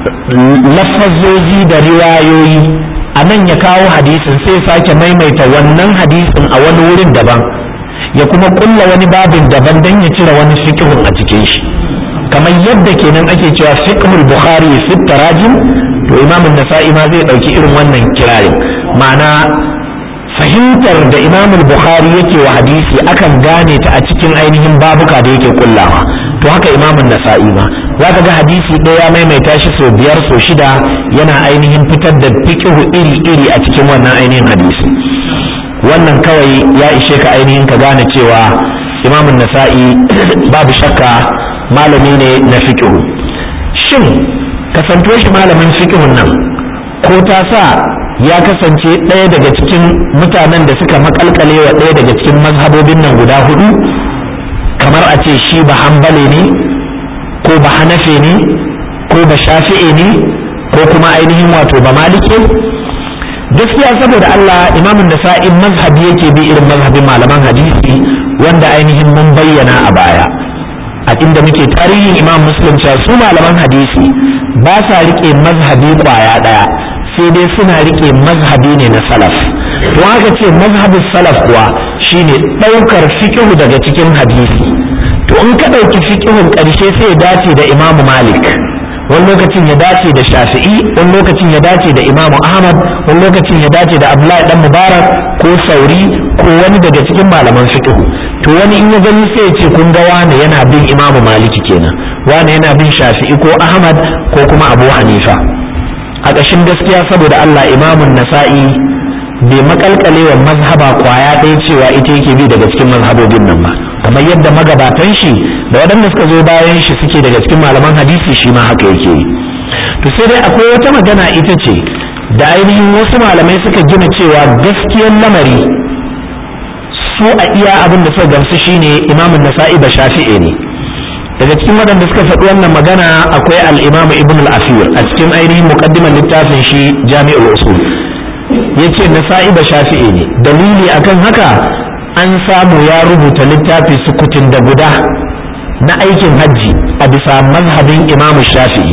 lafazozi da riwayoyi a nan ya kawo hadisin sai sake maimaita wannan hadisin a wani wurin daban ya kuma kulla wani babin daban don ya cire wani fikihun a cikin shi kamar yadda kenan ake cewa fiqhul bukhari fi tarajim to imamun nasa'i ma zai dauki irin wannan kirarin ma'ana fahimtar da imamul bukhari yake wa hadisi akan gane ta a cikin ainihin babuka da yake kullawa to haka imamun nasa'i ma zaka ga hadisi ɗaya maimaita shi sau biyar sau shida yana ainihin fitar da fiqhu iri iri a cikin wannan ainihin hadisi wannan kawai ya ishe ka ainihin ka gane cewa imamun nasa'i babu shakka malami ne na fiqhu shin kasanto shi malamin fiqhun nan ko ta sa ya kasance ɗaya daga cikin mutanen da suka makalkale wa ɗaya daga cikin mazhabobin nan guda hudu kamar a ce shi ba hambale ne ko ba hanafe ne ko ba shafi'e ne ko kuma ainihin wato ba malike gaskiya saboda Allah imamun da sa'in mazhabi yake bi irin mazhabin malaman hadisi wanda ainihin mun bayyana a baya a inda muke tarihin imam muslim cewa su malaman hadisi ba sa rike mazhabi kwaya ɗaya sai dai suna rike mazhabi ne na salaf to haka ce mazhabin salaf kuwa shine ɗaukar fikihu daga cikin hadisi to in ka ɗauki fikihun ƙarshe sai ya dace da imamu malik wani lokacin ya dace da shafi'i wani lokacin ya dace da imamu ahmad wani lokacin ya dace da abdullahi dan mubarak ko sauri ko wani daga cikin malaman fikihu to wani in ya gani sai ya ce kun ga wane yana bin imamu maliki kenan wane yana bin shafi'i ko ahmad ko kuma abu hanifa a ƙashin gaskiya saboda Allah imamun nasa'i bai makalkale wa mazhaba kwaya ɗaya cewa ita yake bi daga cikin mazhabobin nan ba kamar yadda magabatan shi da waɗanda suka zo bayan shi suke daga cikin malaman hadisi shi ma haka yake yi to sai dai akwai wata magana ita ce da ainihin wasu malamai suka gina cewa gaskiyar lamari su a iya abin da suka gamsu shine imamun nasa'i ba shafi'i ne daga cikin waɗanda suka faɗi wannan magana akwai al-imamu ibn al-asir a cikin ainihin muqaddimar littafin shi jami'ul usul yace nasa'i ba shafi'i ne dalili akan haka an samu ya rubuta littafi sukutun da guda na aikin hajji a bisa mazhabin imamu shafi'i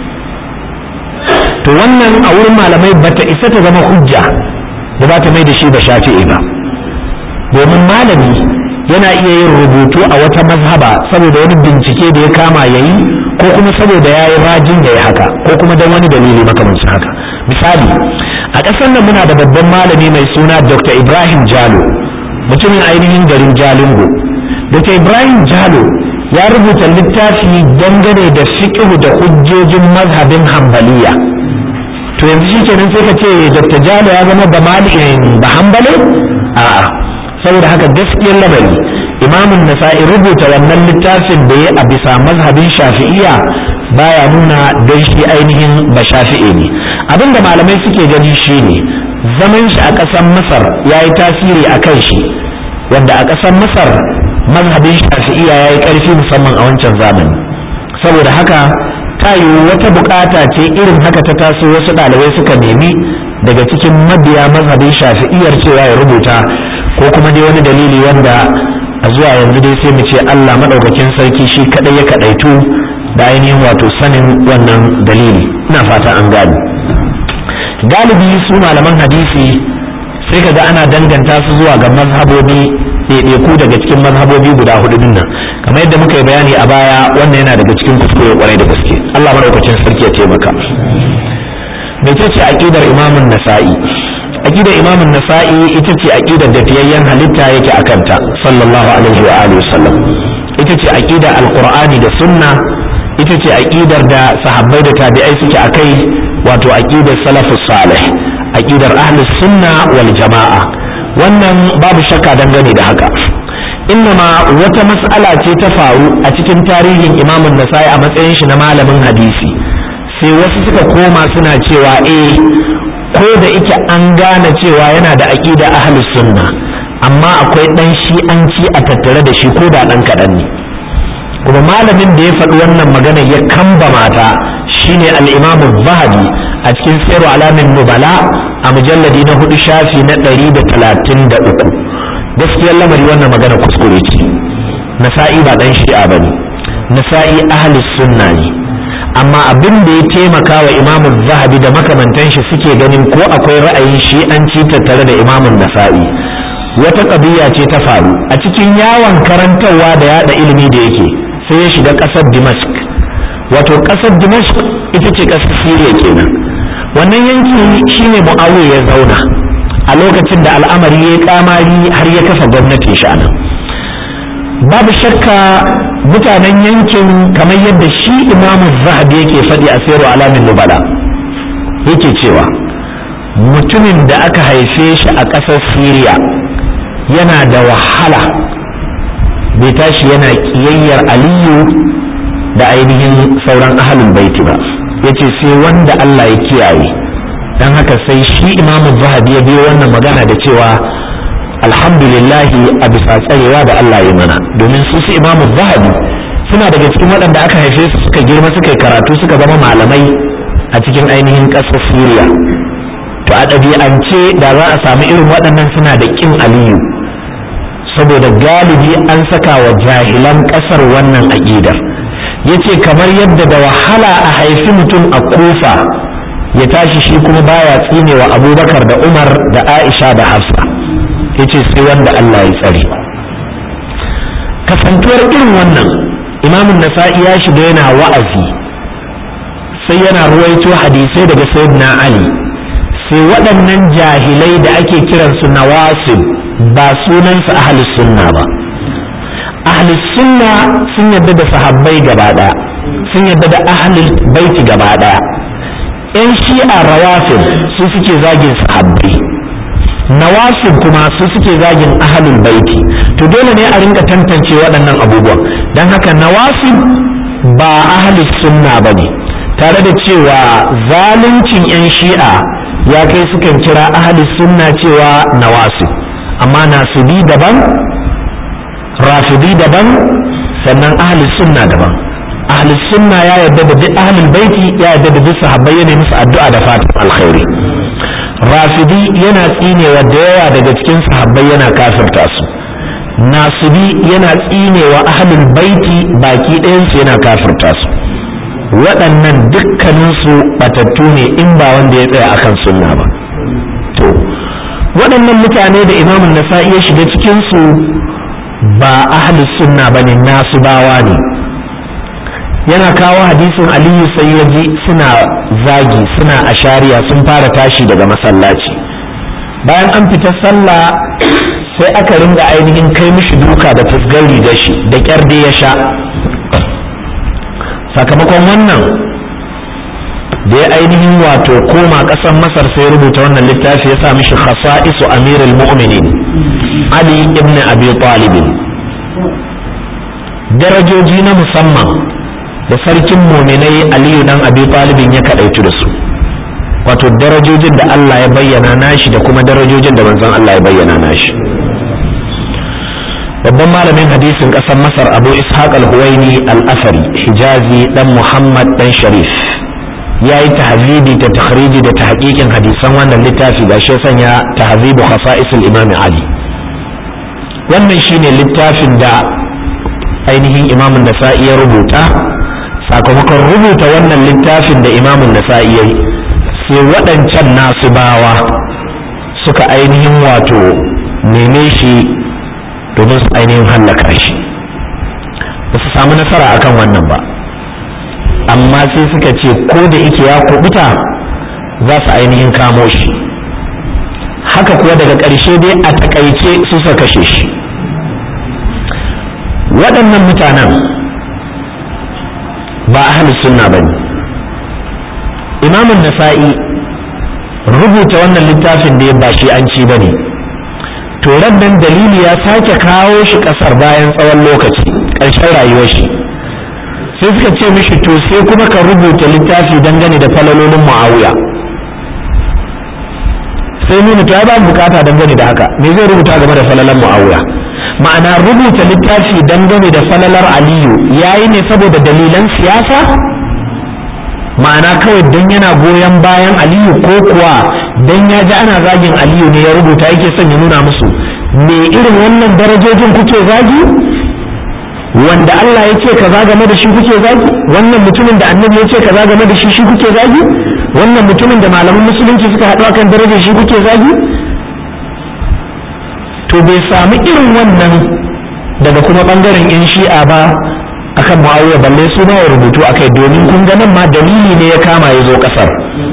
to wannan a wurin malamai bata isa ta zama hujja da za ta mai da shi ba shafi'i ba domin malami yana iya yin rubutu a wata mazhaba saboda wani bincike da ya kama ya yi ko kuma saboda ya yi rajin da ya haka ko kuma don wani dalili makamancin haka misali a ƙasar nan muna da babban malami mai suna dr ibrahim jalo mutumin ainihin garin jalingo dr ibrahim jalo ya rubuta littafi dangane da fiqhu da hujjojin mazhabin hambaliya to yanzu shi kenan sai ka ce dr jalo ya zama ba ba hambale a'a saboda haka gaskiyar lamari imamun nasa'i rubuta wannan littafin da ya a bisa mazhabin shafi'iya baya nuna don shi ainihin ba shafi'i ne abinda malamai suke gani shine zaman shi a ƙasar masar ya yi tasiri a kan shi wanda a ƙasar masar mazhabin shafi'iya ya yi ƙarfi musamman a wancan zamani saboda haka ta yiwu wata bukata ce irin haka ta taso wasu ɗalibai suka nemi daga cikin mabiya mazhabin shafi'iyar cewa ya rubuta ko kuma dai wani dalili wanda a zuwa yanzu dai sai mu ce Allah madaukakin sarki shi kadai ya kadaitu da ainihin wato sanin wannan dalili ina fata an gani galibi su malaman hadisi sai kaga ana danganta su zuwa ga mazhabobi ɗaiɗaiku daga cikin mazhabobi guda hudu din nan kamar yadda muka yi bayani a baya wannan yana daga cikin kuskure kwarai da gaske Allah madaukakin sarki ya taimaka mecece aqidar imamun nasa'i aqidar imamun nasa'i ita ce aqidar da fiyayyen halitta yake akanta sallallahu alaihi wa alihi wasallam ita ce aqidar alqur'ani da sunna ita ce aqidar da sahabbai da tabi'ai suke akai wato aqidar salafus salih aqidar ahlus sunna wal jama'a wannan babu shakka dangane da haka innama wata mas'ala ce ta faru a cikin tarihin imamun nasa'i a matsayin shi na malamin hadisi sai wasu suka koma suna cewa eh ko da ike an gane cewa yana da aƙida ahlus sunna amma akwai ɗan shi'anci a tattare da shi ko da ɗan kaɗan ne kuma malamin da ya faɗi wannan magana ya kamba mata shine al-imamu zahabi a cikin sayar alamin nubala a mujalladi na hudu shafi na ɗari da talatin da uku gaskiyar lamari wannan magana kuskure ce nasa'i ba ɗan shi'a ba ne nasa'i ahlus sunna ne amma abin da ya taimaka wa imamu zahabi da makamantan shi suke ganin ko akwai ra'ayin shi'anci tattare da imamun nasa'i wata ƙabiya ce ta faru a cikin yawon karantarwa da yada ilimi da yake sai ya shiga ƙasar dimashq wato ƙasar dimashq ita ce ƙasar siriya kenan wannan yanki shine mu'awiya ya zauna a lokacin da al'amari ya kamari har ya kafa gwamnatin shi anan babu shakka mutanen yankin kamar yadda shi imamu zahabi yake faɗi a sayarwa alamin nubala yake cewa mutumin da aka haife shi a ƙasar siriya yana da wahala bai tashi yana ƙiyayyar aliyu da ainihin sauran ahalin baiti ba yace sai wanda Allah ya kiyaye dan haka sai shi imamu zahabi ya biyo wannan magana da cewa alhamdulillahi a bisa tsarewa da Allah ya mana domin su su imamu zahabi suna daga cikin waɗanda aka haife su suka girma suka yi karatu suka zama malamai a cikin ainihin ƙasar Siriya to a ɗabi'ance da za a samu irin waɗannan suna da ƙin aliyu saboda galibi an saka wa jahilan ƙasar wannan aƙidar yace kamar yadda da wahala a haifi mutum a kufa ya tashi shi kuma baya tsine wa abubakar da umar da aisha da hafsa yace sai wanda allah ya tsare kasantuwar irin wannan imamun nasa'i ya shiga yana wa'azi sai yana ruwaito hadisai daga sayyidina ali sai waɗannan jahilai da ake kiransu nawasib ba sunansu ahlus sunna ba ahlus sunna sun yadda da sahabbai gaba ɗaya sun yadda da ahlul baiti gaba ɗaya yan shi'a rawafid su suke zagin sahabbai nawasib kuma su suke zagin ahlul baiti to dole ne a rinka tantance waɗannan abubuwan don haka nawasib ba ahlus sunna ba ne tare da cewa zaluncin yan shi'a ya kai sukan kira ahlus sunna cewa nawasib amma nasibi daban rafidi daban sannan ahli sunna daban ahli sunna ya yarda da duk ahlul baiti ya yarda da duk sahabbai yana musu addu'a da fatan alkhairi rafidi yana tsinewa da yawa daga cikin sahabbai yana kafirta su nasibi yana tsinewa ahlul baiti baki ɗayansu yana kafirta su waɗannan dukkaninsu batattu ne in ba wanda ya tsaya akan sunna ba to waɗannan mutane da imamun nasa'i ya shiga cikinsu ba ahlus sunna bane nasu bawa ne yana kawo hadisin aliyu sai ya ji suna zagi suna ashariya sun fara tashi daga masallaci bayan an fita sallah sai aka ringa ainihin kai mishi duka da fusgar rigar shi da kyar ya sha sakamakon wannan da ya ainihin wato koma ƙasar masar sai rubuta wannan littafi ya sa mishi khasa'isu amirul mu'minin ali ibn abi talib darajoji na musamman da sarkin muminai aliyu dan abi talibin ya kadaitu da su wato darajojin da Allah ya bayyana nashi da kuma darajojin da manzon Allah ya bayyana nashi babban malamin hadisin ƙasar masar abu ishaq al-huwaini al-asari hijazi dan muhammad dan sharif ya yi tahzibi da takhriji da tahqiqin hadisan wannan littafi ga shi sanya tahzibu khasa'isul imam ali wannan shine littafin da ainihin imamun nasa'i ya rubuta sakamakon rubuta wannan littafin da imamun nasa'i ya yi sai waɗancan nasu bawa suka ainihin wato neme shi domin su ainihin hallaka shi ba su samu nasara akan wannan ba amma sai suka ce ko da ike ya kubuta za su ainihin kamo shi haka kuwa daga ƙarshe dai a takaice su suka kashe shi waɗannan mutanen ba ahalus sunna ba ne imamun nasa'i rubuta wannan littafin da ya ba shi an ci ba ne to nan dalili ya sake kawo shi kasar bayan tsawon lokaci ƙarshen rayuwar shi sai suka ce mishi to sai kuma ka rubuta littafi dangane da falalolin muawiya sai nuna to ya ba bukata dangane da haka me zai rubuta game da falalan muawiya ma'ana rubuta littafi dangane da falalar aliyu yayi ne saboda dalilan siyasa ma'ana kawai dan yana goyon bayan aliyu ko kuwa dan ya ji ana zagin aliyu ne ya rubuta yake son ya nuna musu me irin wannan darajojin kuke zagi wanda Allah ya ce kaza game da shi kuke zagi wannan mutumin da annabi ya ce kaza game da shi shi kuke zagi wannan mutumin da malaman musulunci suka haɗu akan darajar shi kuke zagi to bai samu irin wannan daga kuma bangaren yan shi'a ba akan muawiya balle su ma ya rubutu akai domin kun ga nan ma dalili ne ya kama ya zo kasar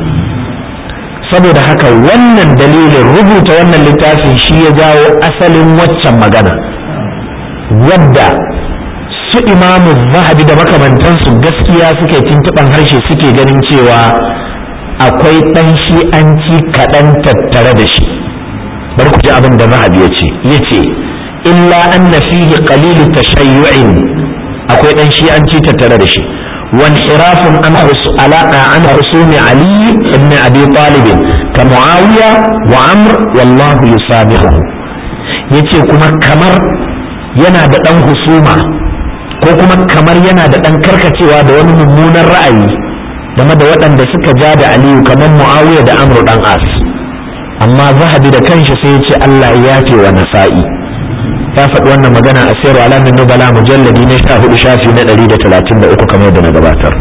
saboda haka wannan dalilin rubuta wannan littafin shi ya jawo asalin waccan magana wadda su imamu zahabi da makamantansu gaskiya suke tuntuɓan harshe suke ganin cewa akwai ɗan shi'anci kaɗan tattare da shi bari ku ji abin da zahabi ya ce ya ce illa anna fihi qalilu tashayyu'in akwai ɗan shi'anci tattare da shi وانحراف عن علاقة عن رسوم علي بن أبي طالب كمعاوية وعمر والله يسامحه yace kuma kamar yana da ɗan husuma ko kuma kamar yana da ɗan karkacewa da wani mummunan ra'ayi game da waɗanda suka ja da aliyu kamar muawiya da amru ɗan as amma zahabi da kanshi sai ya ce allah ya yafe wa nasa'i ya faɗi wannan magana a sayarwa alamin nubala mujalladi na sha hudu shafi na ɗari da talatin da uku kamar yadda na gabatar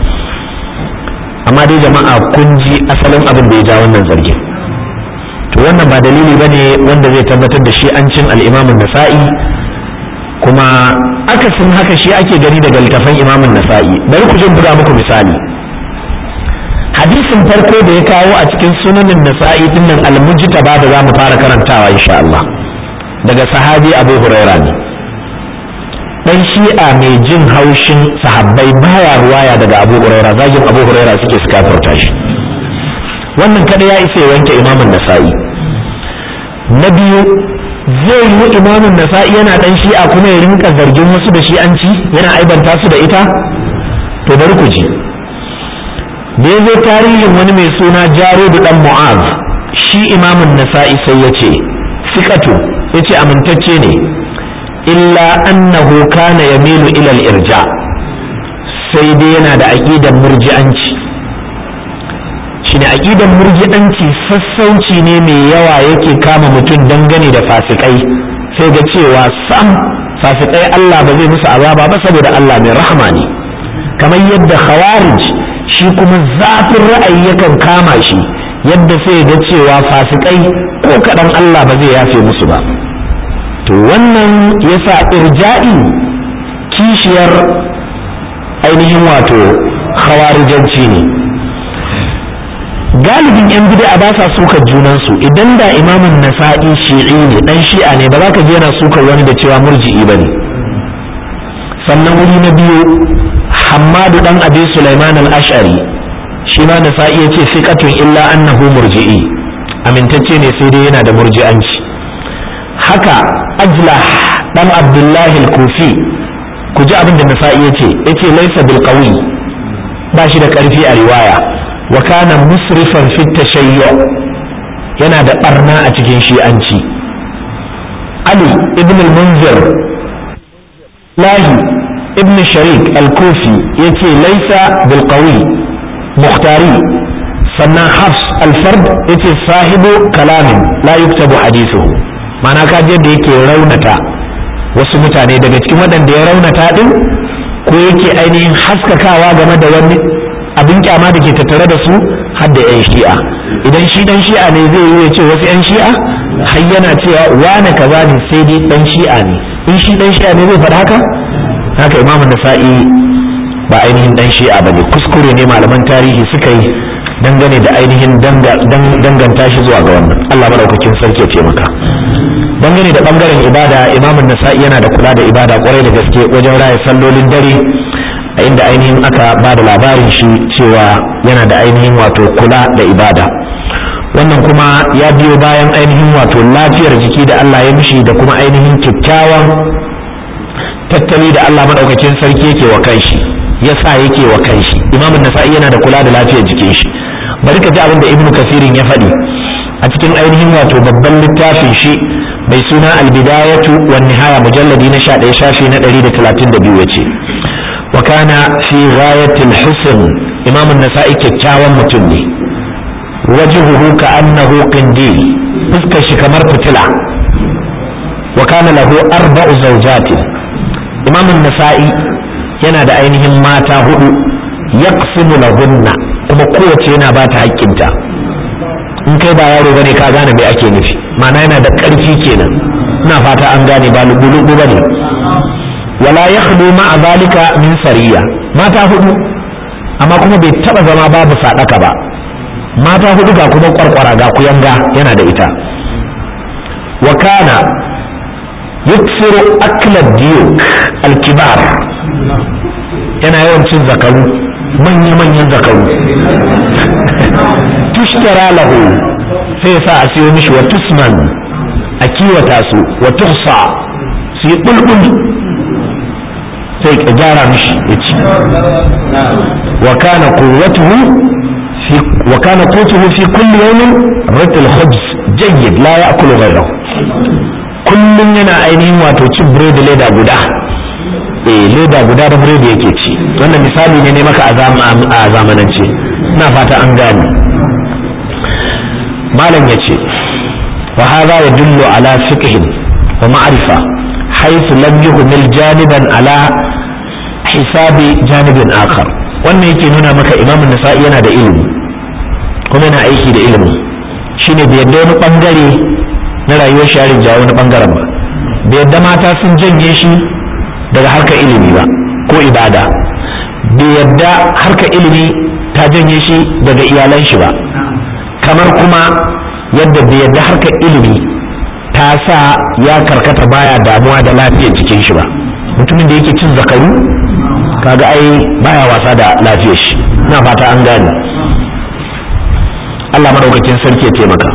amma dai jama'a kun ji asalin abin da ya ja wannan zargin to wannan ba dalili ba ne wanda zai tabbatar da shi an cin al'imamin nasa'i kuma akasin haka shi ake gani daga littafan imamin nasa'i bari ku jin buga muku misali hadisin farko da ya kawo a cikin sunanin nasa'i dinnan al-mujtaba da za mu fara karantawa insha Allah daga sahabi abu huraira ne dan shi'a mai jin haushin sahabbai baya ruwaya daga abu huraira zagin abu huraira suke su kafirta shi wannan kada ya isa ya wanke imamun nasa'i na biyu zai yi imamun nasa'i yana dan shi'a kuma ya rinka zargin wasu da shi'anci yana aibanta su da ita to bari ku ji da ya zo tarihin wani mai suna jarudu dan mu'az shi imamun nasa'i sai ya ce sikatu ya ce amintacce ne illa annahu kana yamilu ila irja sai dai yana da aƙidan murji'anci shine aƙidan murji'anci sassauci ne mai yawa yake kama mutum dangane da fasikai sai ga cewa sam fasikai Allah ba zai musu azaba ba saboda Allah mai rahama ne kamar yadda khawarij shi kuma zafin ra'ayi yakan kama shi yadda sai ga cewa fasikai ko kaɗan Allah ba zai yafe musu ba to wannan yasa irja'i kishiyar ainihin wato khawarijanci ne galibin yan bid'a ba sa sukar junansu idan da imamun nasa'i shi'i ne dan shi'a ne ba za ka je yana sukar wani da cewa murji'i ba ne sannan wuri na biyu hammadu dan abi sulaiman al-ash'ari shi ma nasa'i ya ce fiqatun illa annahu murji'i amintacce ne sai dai yana da murji'anci haka ajlah dan abdullahi al-kufi ku ji abin da nasa'i ya ce ya ce laisa bil qawi ba shi da karfi a riwaya wa kana musrifan fi tashayyu yana da barna a cikin shi'anci ali ibn al-munzir lahi ibn sharik al-kufi yace laisa bil qawi mukhtari sannan hafs al-fard yace sahibu kalamin la yuktabu hadithuhu ma'ana ka je da yake raunata wasu mutane daga cikin waɗanda ya raunata din ko yake ainihin haskakawa game da wani abin kyama da ke tattare da su har da 'yan shi'a idan shi dan shi'a ne zai yi ya ce wasu 'yan shi'a har yana cewa wane kaza ne sai dai dan shi'a ne in shi dan shi'a ne zai faɗa haka haka imamu nasa'i ba ainihin dan shi'a bane kuskure ne malaman tarihi suka yi dangane da ainihin danganta shi zuwa ga wannan Allah madaukakin sarki ya taimaka dangane da bangaren ibada imamun nasa'i yana da kula da ibada kwarai da gaske wajen raya sallolin dare a inda ainihin aka ba da labarin shi cewa yana da ainihin wato kula da ibada wannan kuma ya biyo bayan ainihin wato lafiyar jiki da Allah ya mishi da kuma ainihin kyakkyawan tattali da Allah maɗaukakin sarki yake wa kanshi ya sa yake wa kanshi imamun nasa'i yana da kula da lafiyar jikin shi bari ka ji abin da ibnu kasirin ya faɗi a cikin ainihin wato babban littafin shi mai suna albidayatu wan nihaya mujalladi na 11 shafi na 132 yace wa kana fi ghayatil husn imam an-nasa'i kyakkyawan mutum ne wajhuhu ka'annahu qindil fuskar shi kamar fitila wa kana lahu arba'u zawjatin imam an-nasa'i yana da ainihin mata hudu yaqsimu lahunna kuma kowace yana ba ta haƙƙinta in kai ba yaro bane ka gane me ake nufi ma'ana yana da ƙarfi kenan ina fata an gane ba lugu-lugu bane wala yakhlu ma'a zalika min sariya mata hudu amma kuma bai taba zama babu sadaka ba mata hudu ga kuma kwarkwara ga kuyanga yana da ita wa kana yuksiru akla diyuk alkibar yana yawan cin zakaru manya-manyan zakaru tushtara lahu sai sa a siyo mishi wa tusman a kiwata su wa tuhsa su yi bulbul sai ka gyara mishi ya ci wa kana quwwatuhu fi wa kana qutuhu fi kulli yawmin ratul khubz jayyid la ya'kulu ghayrahu kullum yana ainihin wato cin biredi leda guda eh leda guda da biredi yake ci wannan misali ne ne maka a zamanance ina fata an gane malam yace wa hadha yadullu ala fiqhin wa ma'rifa haythu lam yuhmil janiban ala hisabi janibin akhar wannan yake nuna maka imamu nasa'i yana da ilimi kuma yana aiki da ilimi shine bai yadda wani bangare na rayuwar shi ja wani bangaren ba bai yadda mata sun janye shi daga harkar ilimi ba ko ibada bai yadda harkar ilimi ta janye shi daga iyalan shi ba kamar kuma yadda bai yadda harkar ilimi ta sa ya karkata baya damuwa da lafiyar jikin shi ba mutumin da yake cin zakaru kaga ai baya wasa da lafiyar shi ina fata an gane Allah madaukakin sarki ya taimaka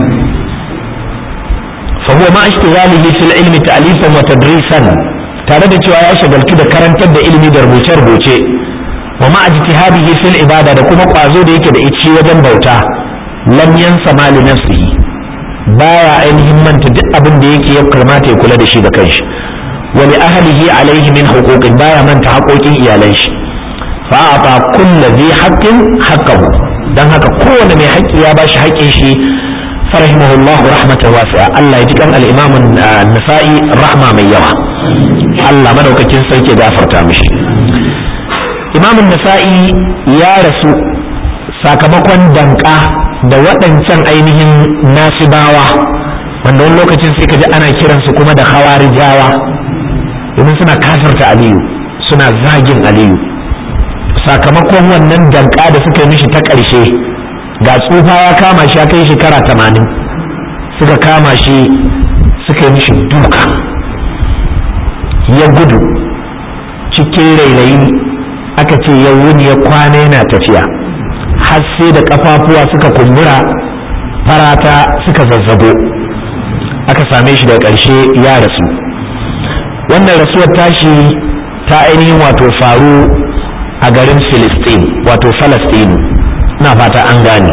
fa huwa ma ishtighalihi fil ilmi ta'lifan wa tadrisan tare da cewa ya shagaltu da karantar da ilimi da rubuce rubuce wa ma ijtihadihi fil ibada da kuma kwazo da yake da ici wajen bauta lam yansa ma li nafsihi baya ainihin manta duk abin da yake ya kamata ya kula da shi da kanshi wa li ahlihi alaihi min huquqin baya manta haƙoƙin iyalan shi fa ata kullu dhi haqqin haqqahu dan haka kowane mai haƙƙi ya bashi haƙƙin shi farahimahullah rahmatan wasi'a Allah ya ji kan al-imam an-nasa'i rahma mai yawa Allah madaukakin sarki gafarta mishi imam an-nasa'i ya rasu sakamakon danka da waɗancan ainihin nasibawa wanda wani lokacin sai ka ji ana kiransu kuma da hawarijawa domin suna kafirta aliyu suna zagin aliyu sakamakon wannan danka da suka yi mishi ta ƙarshe ga tsufa ya kama shi ya kai shekara tamanin suka kama shi suka yi mishi duka ya gudu cikin rairayi aka ce ya wuni ya kwana yana tafiya har sai da kafafuwa suka kumbura farata suka zazzago aka same shi da ƙarshe ya rasu wannan rasuwar tashi ta ainihin wato faru a garin filistin wato falastinu na fata an gane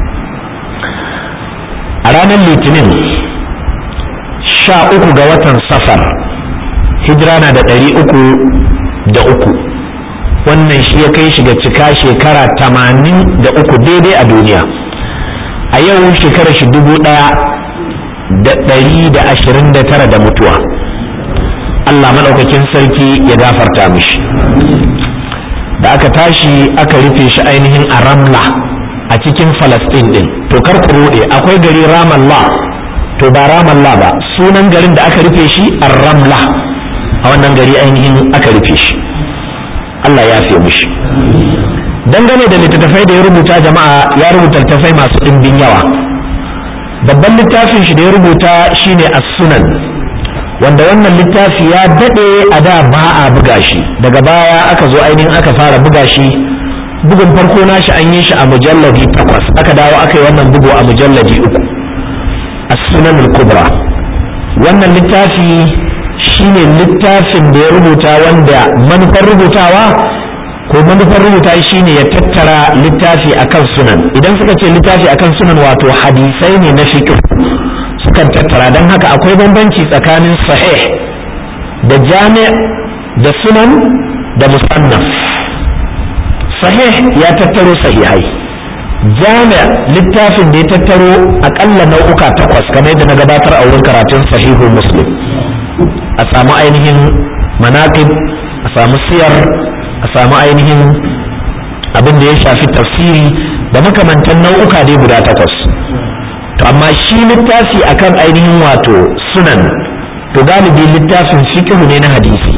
a ranar litinin sha uku ga watan safar hijira na da ɗari uku da uku wannan shi ya kai shi ga cika shekara tamanin da uku daidai a duniya a yau shekara shi dubu ɗaya da ɗari da ashirin da tara da mutuwa Allah maɗaukakin sarki ya gafarta mishi da aka tashi aka rufe shi ainihin a ramla a cikin falastin ɗin to kar ku ruɗe akwai gari ramallah to ba ramallah ba sunan garin da aka rufe shi a ramla a wannan gari ainihin aka rufe shi Allah ya fi mishi dangane da littattafai da ya rubuta jama'a ya rubuta littattafai masu ɗimbin yawa babban littafin shi da ya rubuta shine as-sunan wanda wannan littafi ya daɗe a da ba a buga shi daga baya aka zo ainihin aka fara buga shi bugun farko nashi an yi shi a mujalladi takwas aka dawo aka yi wannan bugu a mujalladi uku as-sunan al-kubra wannan littafi shine littafin da ya rubuta wanda manufar rubutawa ko manufar rubuta shine ya tattara littafi akan sunan idan suka ce littafi akan sunan wato hadisai ne na fiqh sukan tattara don haka akwai bambanci tsakanin sahih da jami' da sunan da musannaf sahih ya tattaro sahihai jami' littafin da ya tattaro akalla nau'uka takwas kamar yadda na gabatar a wurin karatun sahihu muslim a samu ainihin manaqib a samu siyar a samu ainihin abin da ya shafi tafsiri da makamantan nau'uka dai guda takwas to amma shi littafi akan ainihin wato sunan to galibi littafin fiqh ne na hadisi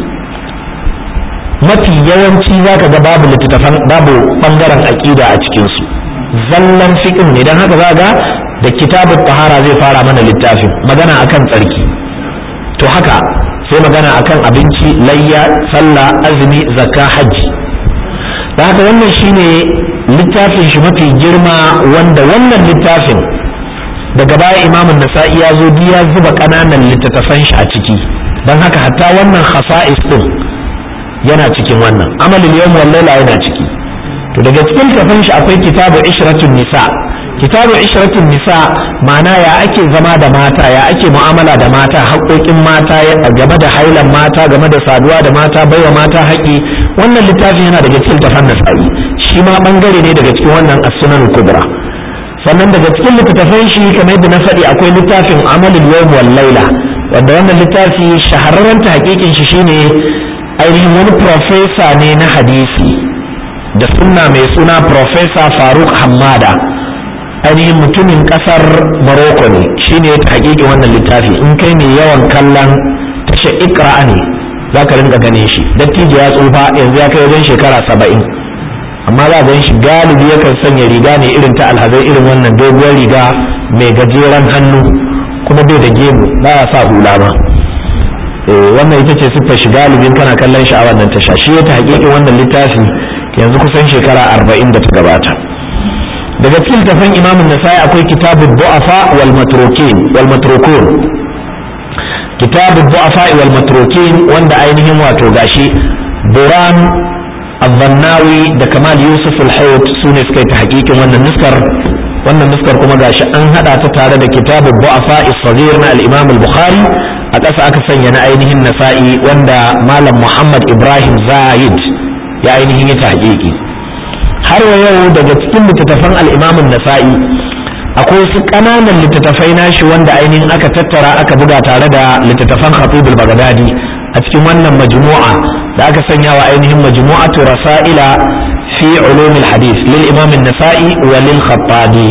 mafi yawanci zaka ga babu littattafan babu bangaren aqida a cikin su zallan fiqh ne dan haka zaka da kitabut tahara zai fara mana littafin magana akan tsarki to haka sai magana akan abinci layya sallah azumi zakka hajji da haka wannan shine littafin shi mafi girma wanda wannan littafin daga baya imamun nasa'i ya zo ya zuba ƙananan littattafan shi a ciki don haka hatta wannan khasa'is din yana cikin wannan amalin yawm wal laila yana ciki to daga cikin littattafan shi akwai kitabu ishratun nisa kitabu ishratun nisa ma'ana ya ake zama da mata ya ake mu'amala da mata haƙoƙin mata game da hailan mata game da saduwa da mata baiwa mata haƙi wannan littafin yana daga cikin littattafan nasa'i shi ma bangare ne daga cikin wannan as-sunan kubra sannan daga cikin littattafan shi kamar yadda na faɗi akwai littafin amalin yawm wal laila wanda wannan littafi shahararren ta hakikin shi shine ainihin wani profesa ne na hadisi da sunna mai suna profesa faruk hamada ainihin mutumin ƙasar morocco ne shine ta hakikin wannan littafi in kai mai yawan kallon tasha ikra ne za ka rinka ganin shi dattijo ya tsufa yanzu ya kai wajen shekara saba'in amma za a shi galibi yakan sanya riga ne irin ta alhazai irin wannan doguwar riga mai gajeren hannu kuma bai da gemu ba ya sa hula ma wannan ita ce siffar shi galibin kana kallon shi a wannan tasha shi ya ta hakikin wannan littafi yanzu kusan shekara arba'in da ta gabata daga cikin tafan imamun nasai akwai kitabun du'afa wal matrukin wal matrukun kitabun du'afa wal matrukin wanda ainihin wato gashi Buran الظناوي da kamal yusuf al-haut su ne suka yi ta hakikin wannan nuskar wannan nuskar kuma gashi an hada ta tare da kitabul bu'afa as-saghir na al-imam al-bukhari a ƙasa aka sanya na ainihin nasa'i wanda malam muhammad ibrahim zaid ya ainihin yi ta hakiki har wa yau daga cikin littattafan al-imam an-nasa'i akwai su ƙananan littattafai nashi wanda ainihin aka tattara aka buga tare da littattafan khatib al-baghdadi a cikin wannan majmu'a da aka sanya wa ainihin majmu'atu rasaila fi ulumil hadith lil imam an-nasa'i wa lil khattabi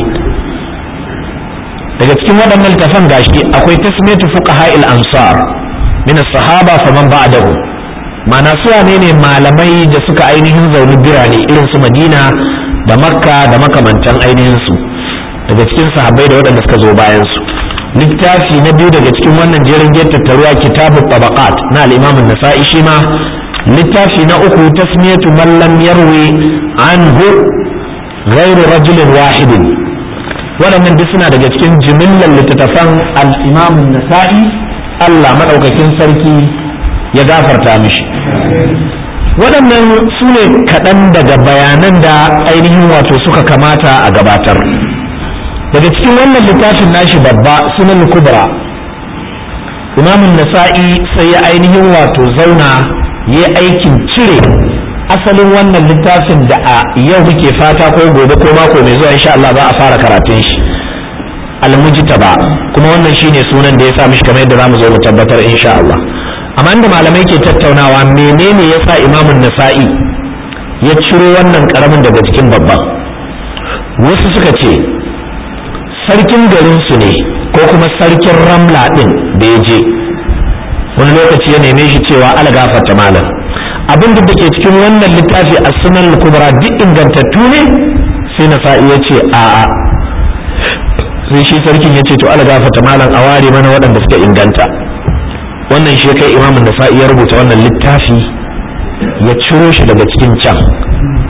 daga cikin waɗannan littafan gashi akwai tasmiyatu fuqaha al-ansar min as-sahaba faman ba'dahu ma'ana su ne ne malamai da suka ainihin zauni birane irin su Madina da Makka da makamantan ainihin su daga cikin sahabbai da waɗanda suka zo bayan su littafi na biyu daga cikin wannan jerin tattaruwa kitabu tabaqat na al-imam an-nasa'i shi ma littafi na uku tasmiyatu man lam yarwi anhu ghairu rajulin wahidin waɗannan duk suna daga cikin jimillar littattafan al-imam nasa'i Allah madaukakin sarki ya gafarta mishi waɗannan su ne kaɗan daga bayanan da ainihin wato suka kamata a gabatar daga cikin wannan littafin nashi babba sunan kubra imamun nasa'i sai ya ainihin wato zauna ya aikin cire asalin wannan littafin da a yau muke fata ko gobe ko mako mai zuwa insha Allah za a fara karatun shi almujtaba kuma wannan shine sunan da ya sa mishi kamar yadda zamu zo mu tabbatar insha Allah amma inda malamai ke tattaunawa menene yasa imamun nasa'i ya ciro wannan karamin daga cikin babban wasu suka ce sarkin garin su ne ko kuma sarkin ramla din da ya je wani lokaci ya neme shi cewa algafarta malam abin da ke cikin wannan littafi a sunan kubra duk ingantattu ne sai na sa'i ya ce a a sai shi sarkin ya ce to algafarta malam a ware mana waɗanda suka inganta wannan shi kai imamin da sa'i ya rubuta wannan littafi ya ciro shi daga cikin can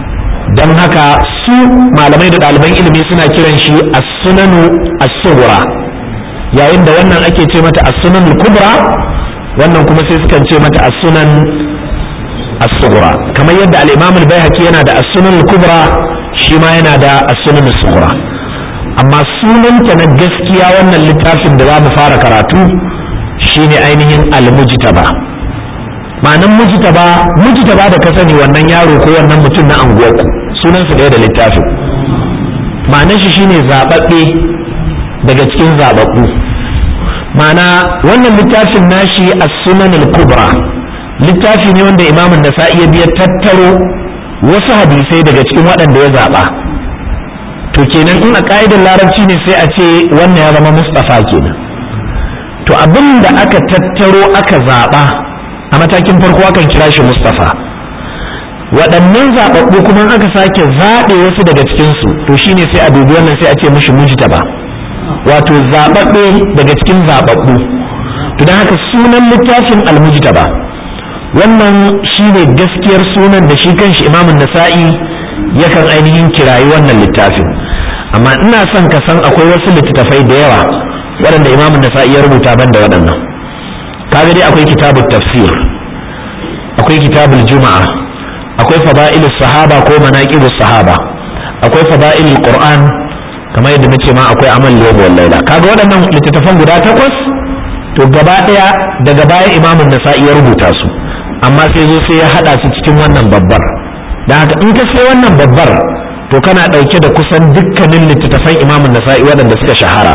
don haka su malamai da ɗaliban ilimi suna kiran shi as-sunanu as-sughra yayin da wannan ake ce mata as-sunanul kubra wannan kuma sai sukan ce mata as-sunan as-sughra kamar yadda al-imam al-baihaqi yana da as-sunanul kubra shi ma yana da as-sunan as-sughra amma sunanta na gaskiya wannan littafin da za mu fara karatu shine ainihin al-mujtaba ma'anan mujtaba mujtaba da ka sani wannan yaro ko wannan mutum na anguwarku sunansa ɗaya da littafin ma'anan shi shine zababbe daga cikin zababbu ma'ana wannan littafin nashi as-sunan al-kubra littafi ne wanda imamun nasa'i ya biya tattaro wasu hadisai daga cikin waɗanda ya zaba to kenan in a ka'idar larabci ne sai a ce wannan ya zama mustafa kenan to abin da aka tattaro aka zaba a matakin farko akan kira shi mustafa waɗannan zaɓaɓɓu kuma aka sake zaɓe wasu daga cikinsu to shine sai a dubi wannan sai a ce mishi mujtaba wato zaɓaɓɓe daga cikin zaɓaɓɓu to don haka sunan littafin almujtaba wannan shine gaskiyar sunan da shi kanshi imamun nasa'i yakan ainihin kirayi wannan littafin amma ina son ka san akwai wasu littattafai da yawa waɗanda imamun nasa'i ya rubuta ban da waɗannan kaga dai akwai kitabul tafsir akwai kitabul juma'a akwai fada'ilus sahaba ko manaqibus sahaba akwai fada'ilul qur'an kamar yadda nace ma akwai amal yawm wal laila kaga waɗannan littattafan guda takwas to gaba daya daga baya imamun nasa'i ya rubuta su amma sai zo sai ya hada su cikin wannan babbar da haka in ka sai wannan babbar to kana dauke da kusan dukkanin littattafan imamun nasa'i waɗanda suka shahara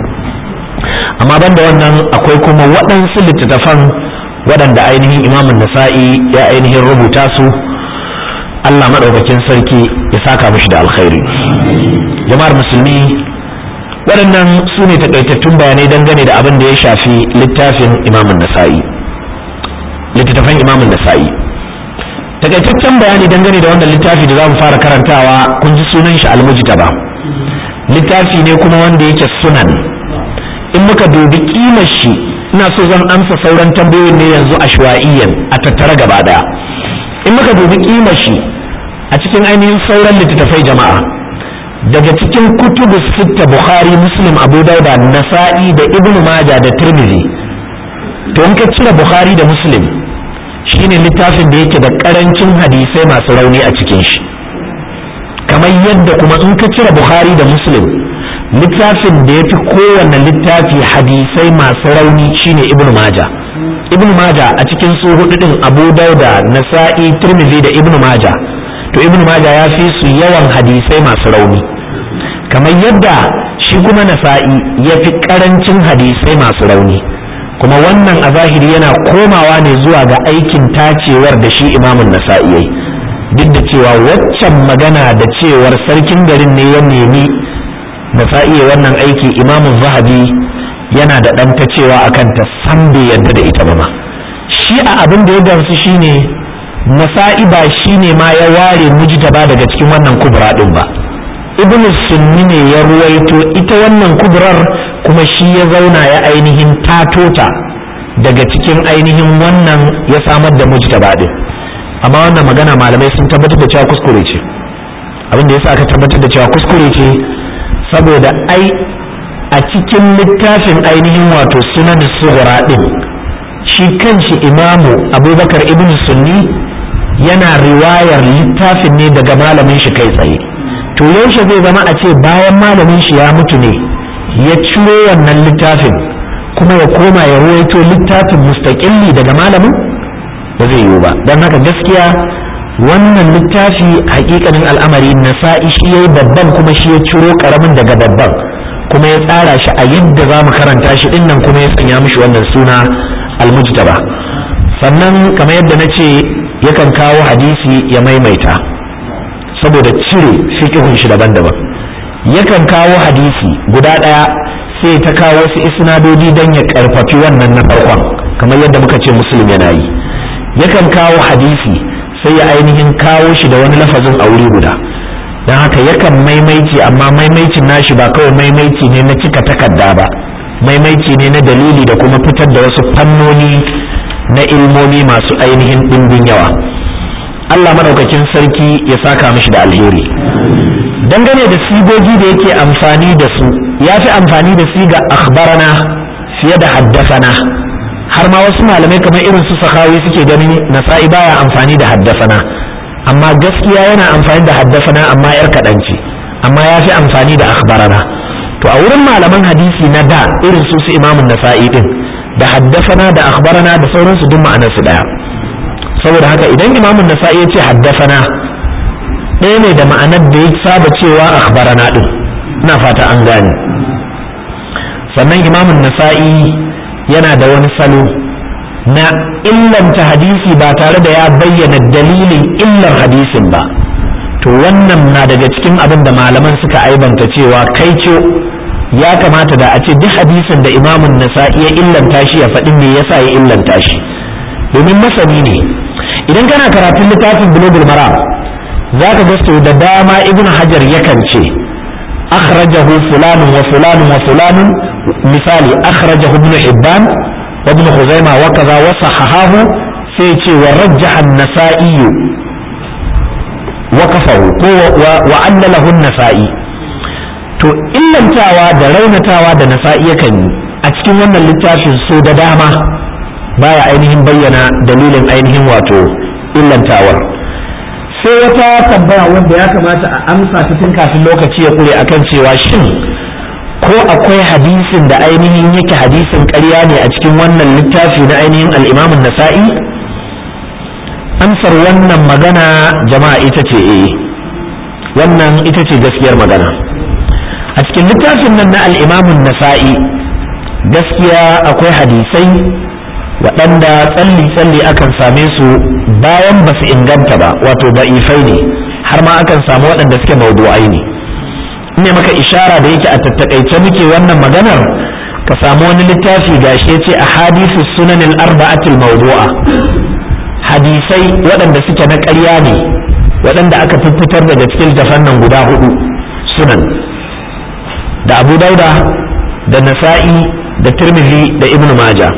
amma banda wannan akwai kuma waɗansu littattafan waɗanda ainihin imamun nasa'i ya ainihin rubuta su Allah maɗaukakin sarki ya saka mishi da alkhairi jama'ar musulmi waɗannan su ne takaitattun bayanai dangane da abin da ya shafi littafin imamun nasa'i littattafan imamun nasa'i takaitaccen bayani dangane da wannan littafi da za mu fara karantawa kun ji sunan shi almujtaba littafi ne kuma wanda yake sunan in muka dubi kimar shi ina so zan amsa sauran tambayoyin ne yanzu ashwa'iyyan a tattara gaba daya in muka dubi kimar shi a cikin ainihin sauran littattafai jama'a daga cikin kutubu sitta bukhari muslim abu dauda nasa'i da ibnu maja da tirmidhi to in ka cire bukhari da muslim shine littafin da yake da karancin hadisai masu rauni a cikin shi kamar yadda kuma in ka cire bukhari da muslim littafin da ya fi kowanne littafi hadisai masu rauni shine ibnu maja ibnu maja a cikin su hudu din abu dauda nasa'i tirmidhi da ibnu maja to ibnu maja ya fi su yawan hadisai masu rauni kamar yadda shi kuma nasa'i ya fi karancin hadisai masu rauni kuma wannan a zahiri yana komawa ne zuwa ga aikin tacewar da shi imamun nasa'i yayi duk da cewa waccan magana da cewar sarkin garin ne ya nemi nasa'i wannan aiki imamun zahabi yana da ɗan ta cewa akan ta san bai yadda da ita ba ma shi a abin da ya gamsu shine nasa'i ba shine ma ya ware mujtaba daga cikin wannan kubra din ba ibn sunni ne ya ruwaito ita wannan kubrar kuma shi ya zauna ya ainihin tatota daga cikin ainihin wannan ya samar da mujtaba din amma wannan magana malamai sun tabbatar da cewa kuskure ce abin da yasa aka tabbatar da cewa kuskure ce saboda ai a cikin littafin ainihin wato sunan sughra din shi kanshi imamu abubakar ibn sunni yana riwayar littafin ne daga malamin shi kai tsaye to yaushe zai zama a ce bayan malamin shi ya mutu ne ya ciro wannan littafin kuma ya koma ya ruwaito littafin mustaƙilli daga malamin ba zai yiwu ba don haka gaskiya wannan littafi hakikanin al'amari nasa'i shi ya yi babban kuma shi ya ciro karamin daga babban kuma ya tsara shi a yadda za mu karanta shi din nan kuma ya sanya mishi wannan suna almujtaba sannan kamar yadda na ce yakan kawo hadisi ya maimaita saboda cire fiƙihun shi daban-daban yakan kawo hadisi guda ɗaya sai ta kawo wasu isnadodi don ya karfafi wannan na farkon kamar yadda muka ce musulmi yana yi yakan kawo hadisi sai ya ainihin kawo shi da wani lafazin a wuri guda don haka yakan maimaici amma maimaicin nashi ba kawai maimaici ne na cika takarda ba maimaici ne na dalili da kuma fitar da wasu fannoni na ilmomi masu ainihin ɗimbin yawa Allah madaukakin sarki ya saka mishi da alheri dangane da sigogi da yake amfani da su ya fi amfani da siga akhbarana fiye da haddasana har ma wasu malamai kamar irin su sakawi suke ganin nasa'i baya amfani da haddasana amma gaskiya yana amfani da haddasana amma yar kaɗan ce amma ya fi amfani da akhbarana to a wurin malaman hadisi na da irin su su imamun nasa'i din da haddasana da akhbarana da sauransu duk ma'anar su daya saboda haka idan imamun nasa'i ya ce haddasana ɗaya ne da ma'anar da ya saba cewa akhbarana din ina fata an gane sannan imamun nasa'i yana da wani salo na illanta hadisi ba tare da ya bayyana dalilin illar hadisin ba to wannan na daga cikin abin da malaman suka aibanta cewa kai ce ya kamata da a ce duk hadisin da imamun nasa'i ya illanta shi ya faɗi me yasa ya illanta shi domin masani ne idan kana karatun littafin bulugul maram za ka ga da dama ibn hajar yakan ce akhrajahu fulanun wa fulanun wa fulanun misali akhrajahu ibn hibban wa ibn khuzaima wa kaza wa sahahahu sai ce wa rajjaha an-nasa'i wa kafahu ko wa allalahu an-nasa'i to illantawa da raunatawa da nasa'i yakan yi a cikin wannan littafin so da dama baya ainihin bayyana dalilin ainihin wato illantawar sai wata tambaya wanda ya kamata a amsa ta tun kafin lokaci ya kure akan cewa shin ko akwai hadisin da ainihin yake hadisin ƙarya ne a cikin wannan littafi na ainihin al'imamun nasa'i amsar wannan magana jama'a ita ce eh wannan ita ce gaskiyar magana a cikin littafin nan na al'imamun nasa'i gaskiya akwai hadisai waɗanda tsalli-tsalli akan same su bayan ba su inganta ba wato da'ifai ne har ma akan samu waɗanda suke maudu'ai ne ne maka ishara da yake a tattakaice muke wannan maganar ka samu wani littafi gashi ce a hadisu sunanin arba'atul maudu'a hadisai waɗanda suke na ƙarya ne waɗanda aka fitar daga cikin littafan nan guda hudu sunan da abu dauda da nasa'i da tirmidhi da ibnu majah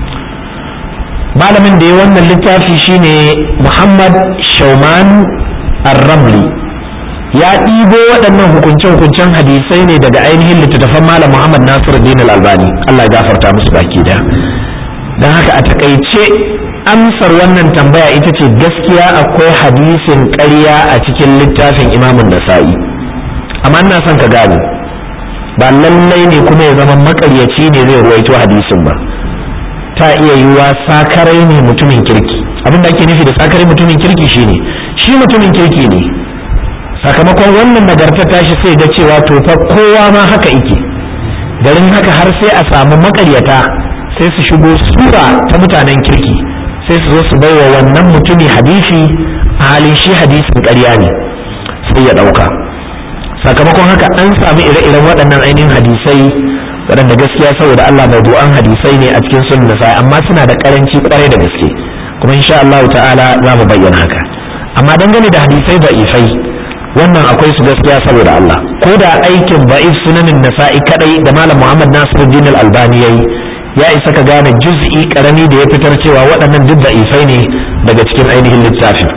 malamin da ya wannan littafi shine Muhammad Shauman Ar-Ramli ya ɗibo waɗannan hukunce-hukuncen hadisai ne daga ainihin littattafan malam Muhammad Nasiruddin Al-Albani Allah ya gafarta musu baki da don haka a takaice amsar wannan tambaya ita ce gaskiya akwai hadisin ƙarya a cikin littafin imamun nasa'i amma ina son ka gane ba lallai ne kuma ya zama makaryaci ne zai ruwaito hadisin ba ta iya yiwuwa sakarai ne mutumin kirki abin da ake nufi da sakarai mutumin kirki shine shi mutumin kirki ne sakamakon wannan nagarta tashi sai ga cewa to fa kowa ma haka ike garin haka har sai a samu makaryata sai su shigo sura ta mutanen kirki sai su zo su baiwa wannan mutumi hadisi a halin shi hadisin ƙarya ne sai ya ɗauka sakamakon haka an sami ire-iren waɗannan ainihin hadisai waɗanda gaskiya saboda Allah mawdu'an hadisai ne a cikin sunan nasai amma suna da karanci kwarai da gaske kuma insha Allah ta'ala za mu bayyana haka amma dangane da hadisai da'ifai wannan akwai su gaskiya saboda Allah ko da aikin ba'if sunanin nasa'i kadai da malam Muhammad Nasiruddin Al-Albani yayi ya isa ka gane juz'i karami da ya fitar cewa waɗannan duk da'ifai ne daga cikin ainihin littafin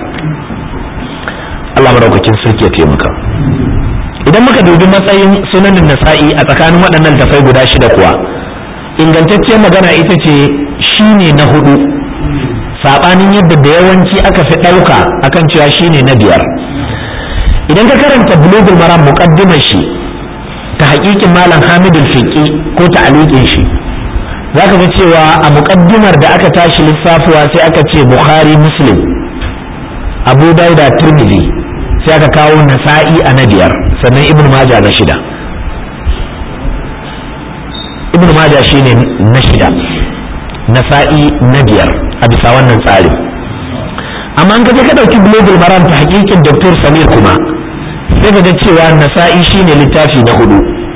Allah madaukakin sarki ya taimaka idan muka dubi matsayin sunanin nasa'i a tsakanin waɗannan tafai guda shida kuwa ingantacciyar magana ita ce shine na hudu saɓanin yadda da yawanci aka fi ɗauka akan cewa shine na biyar idan ka karanta bulugul maram muqaddimar shi ta haƙiƙin malam hamidul fiqi ko ta aliƙin shi zaka ga cewa a muqaddimar da aka tashi lissafuwa sai aka ce bukhari muslim abu dauda tirmidhi sai aka kawo nasa'i a na biyar sannan ibn maja na shida ibn maja shine na shida nasa'i na biyar a bisa wannan tsari amma an kaje ka ɗauki global maram ta hakikin dr samir kuma sai ka ga cewa nasa'i shine littafi na hudu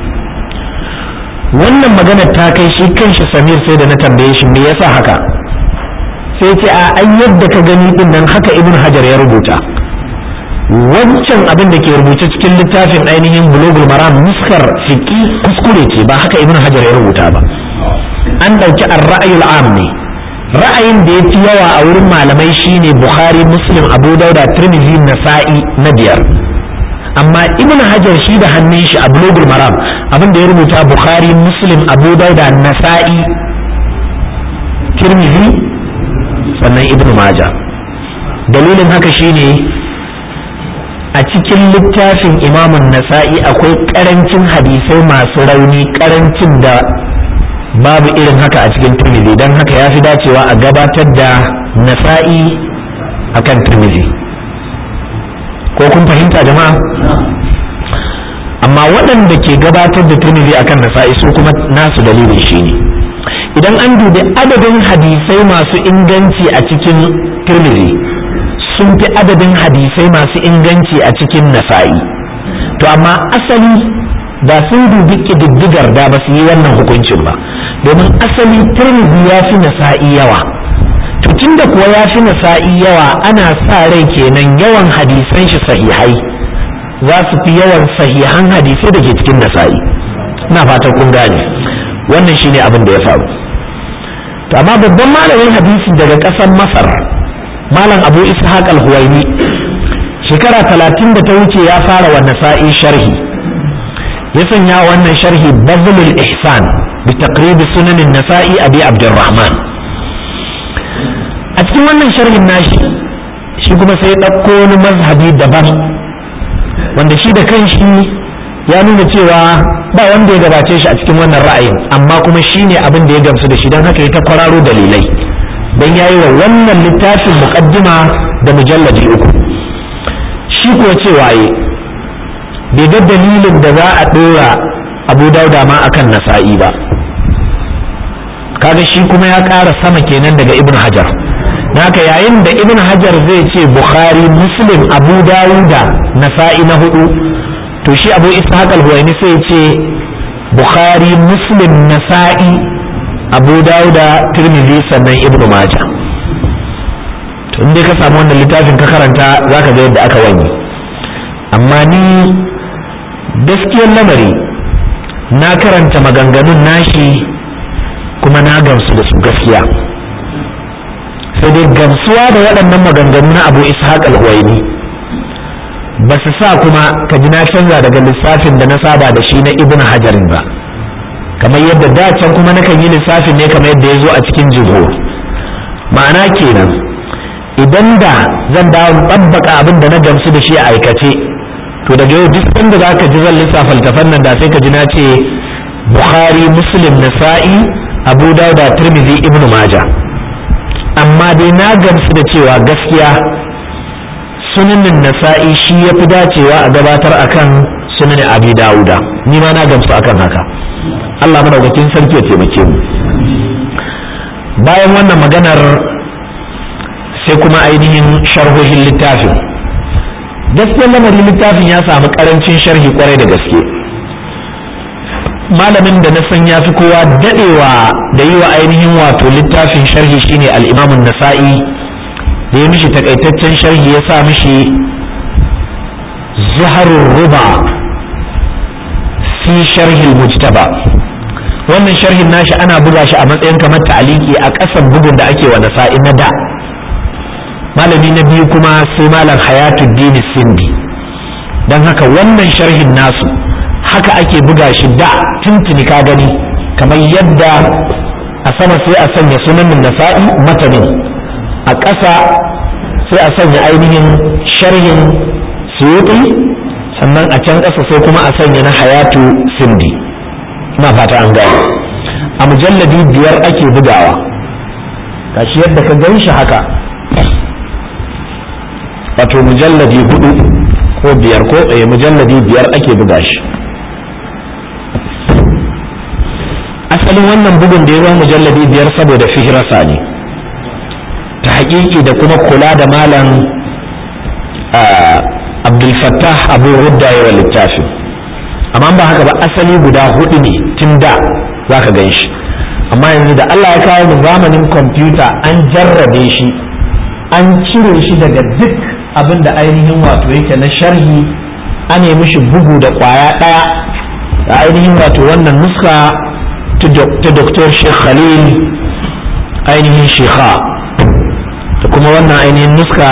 wannan magana ta kai shi kanshi samir sai da na tambaye shi me yasa haka sai ce a an yadda ka gani din nan haka ibn hajar ya rubuta wancan abin da ke rubuce cikin littafin ainihin bulogul maram nuskar fiƙi kuskure ce ba haka ibn hajar ya rubuta ba an ɗauki ar-ra'ayul am ne ra'ayin da ya fi yawa a wurin malamai shine bukhari muslim abu dauda tirmidhi nasa'i na biyar amma ibn hajar shi da hannun shi a bulugul maram abin da ya rubuta bukhari muslim abu dauda nasa'i tirmidhi sannan ibn maja dalilin haka shine a cikin littafin imamun nasa'i akwai karancin hadisai masu rauni karancin da babu irin haka a cikin tirmidhi don haka ya fi dacewa a gabatar da nasa'i akan tirmidhi ko kun fahimta jama'a amma waɗanda ke gabatar da tirmidhi akan nasa'i su kuma nasu dalilin shi ne idan an dubi adadin hadisai masu inganci a cikin tirmidhi sun fi adadin hadisai masu inganci a cikin nasa'i to amma asali ba sun dubi ƙididdigar da ba su yi wannan hukuncin ba domin asali tirmidhi ya fi nasa'i yawa to tunda kuwa ya fi nasa'i yawa ana sa rai kenan yawan hadisan shi sahihai za su fi yawan sahihan hadisai da ke cikin nasa'i ina fatan kun gane wannan shine abin da ya faru to amma babban malamin hadisi daga ƙasar masar malam abu ishaq al-huwaini shekara talatin da ta wuce ya fara wa nasa'i sharhi ya sanya wannan sharhi bazlul ihsan bi taqrib sunan nasai abi abdurrahman a cikin wannan sharhin nashi shi kuma sai ya ɗauko wani mazhabi daban wanda shi da kanshi ya nuna cewa ba wanda ya gabace shi a cikin wannan ra'ayin amma kuma shi ne abin da ya gamsu da shi don haka ya ta kwararo dalilai don ya yi wa wannan littafin muƙaddima da mujalladi uku shi kuwa cewa yi bai ga dalilin da za a ɗora abu dauda ma akan nasa'i ba kaga shi kuma ya ƙara sama kenan daga ibn hajar haka yayin da ibn hajar zai ce bukhari muslim abu dawuda nasa'i na hudu to shi abu ishaq al-huwaini sai ce bukhari muslim nasa'i abu dawuda tirmidhi sannan ibn majah to in dai ka samu wannan littafin ka karanta zaka ga yadda aka wani amma ni gaskiyar lamari na karanta maganganun nashi kuma na gamsu da su gaskiya sai dai gamsuwa da waɗannan maganganu na abu ishaq al-huwaini ba su sa kuma ka ji na canza daga lissafin da na saba da shi na ibn hajarin ba kamar yadda da can kuma nakan yi lissafin ne kamar yadda ya zo a cikin jihur ma'ana kenan idan da zan dawo ɗabbaka abin da na gamsu da shi a aikace to daga yau duk inda za ka ji zan lissafa littafan nan da sai ka ji na ce bukhari muslim nasa'i abu dauda tirmidhi ibn majah amma dai na gamsu da cewa gaskiya sunanin nasa'i shi ya fi dacewa a gabatar akan sunanin abi dawuda ni ma na gamsu akan haka allah madaukakin sarki ya taimake mu bayan wannan maganar sai kuma ainihin sharhohin littafin gaskiyar lamarin littafin ya samu karancin sharhi kwarai da gaske malamin da na san ya fi kowa dadewa da yi wa ainihin wato littafin sharhi shine al'imamun nasa'i da ya mishi takaitaccen sharhi ya sa mishi zuharun ruba fi sharhil mujtaba wannan sharhin nashi ana buga shi a matsayin kamar ta'aliki a ƙasan bugun da ake wa nasa'i na da malami na biyu kuma sai malam hayatuddin sindi don haka wannan sharhin nasu haka ake buga shi da tuntuni ka gani kamar yadda a sama sai a sanya sunan nasa'i matanin a ƙasa sai a sanya ainihin sharhin suyuti sannan a can ƙasa sai kuma a sanya na hayatu sindi na fata an gane a mujalladi biyar ake bugawa gashi yadda ka gan shi haka wato mujalladi hudu ko biyar ko mujalladi biyar ake buga shi asalin wannan bugun da ya zama mujalladi biyar saboda fihirasa ne ta haƙiƙi da kuma kula da malam abdulfattah abu rudda yawa littafi amma ba haka ba asali guda hudu ne tun da za ka gan shi amma yanzu da allah ya kawo mu zamanin kwamfuta an jarrabe shi an cire shi daga duk abin da ainihin wato yake na sharhi an yi mishi bugu da kwaya ɗaya da ainihin wato wannan nuska ta Dr. Sheikh Khalil ainihin shekha da kuma wannan ainihin nuska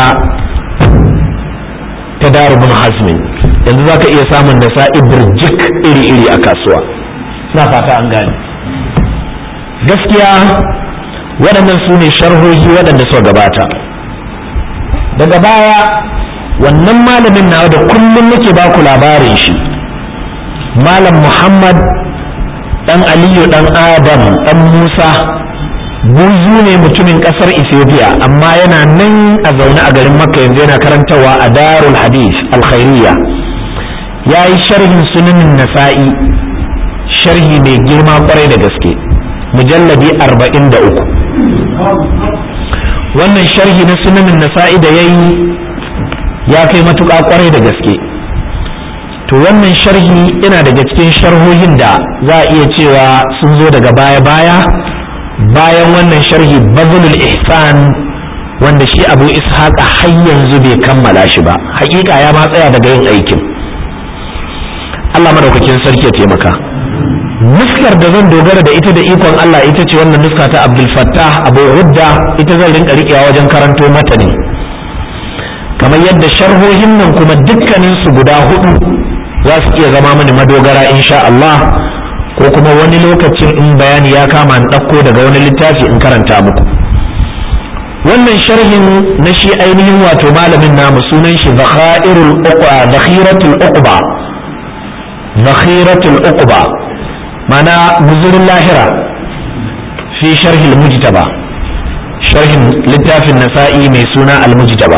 ta darubun hasmin yanzu za ka iya samun da sa'i birjik iri-iri a kasuwa na fata an gane gaskiya waɗannan su ne sharhohi waɗanda suka gabata daga baya wannan malamin nawa da kullum nake baku labarin shi malam muhammad dan aliyu dan adam dan musa buzu ne mutumin kasar ethiopia amma yana nan a zaune a garin makka yanzu yana karantawa a darul hadith alkhairiyya ya yi sharhin sunanin nasa'i sharhi mai girma kwarai da gaske mujalladi arba'in da uku wannan sharhi na sunanin nasa'i da ya yi ya kai matuƙa kwarai da gaske to wannan sharhi yana daga cikin sharhohin da za a iya cewa sun zo daga baya-baya bayan wannan sharhi bazulul ihsan wanda shi abu ishaq har yanzu bai kammala shi ba hakika ya ma tsaya daga yin aikin Allah madaukakin sarki ya taimaka nuskar da zan dogara da ita da ikon Allah ita ce wannan nuska ta Abdul Fattah Abu Hudda ita zan rinka rikewa wajen karanto mata ne kamar yadda sharhohin nan kuma dukkanin su guda hudu za su iya zama mani madogara insha Allah ko kuma wani lokacin in bayani ya kama in ɗauko daga wani littafi in karanta muku wannan sharhin na shi ainihin wato malamin namu sunan shi zakhairul uqba zakhiratul uqba zakhiratul uqba mana guzurin lahira fi sharhil mujtaba sharhin littafin nasa'i mai suna al-mujtaba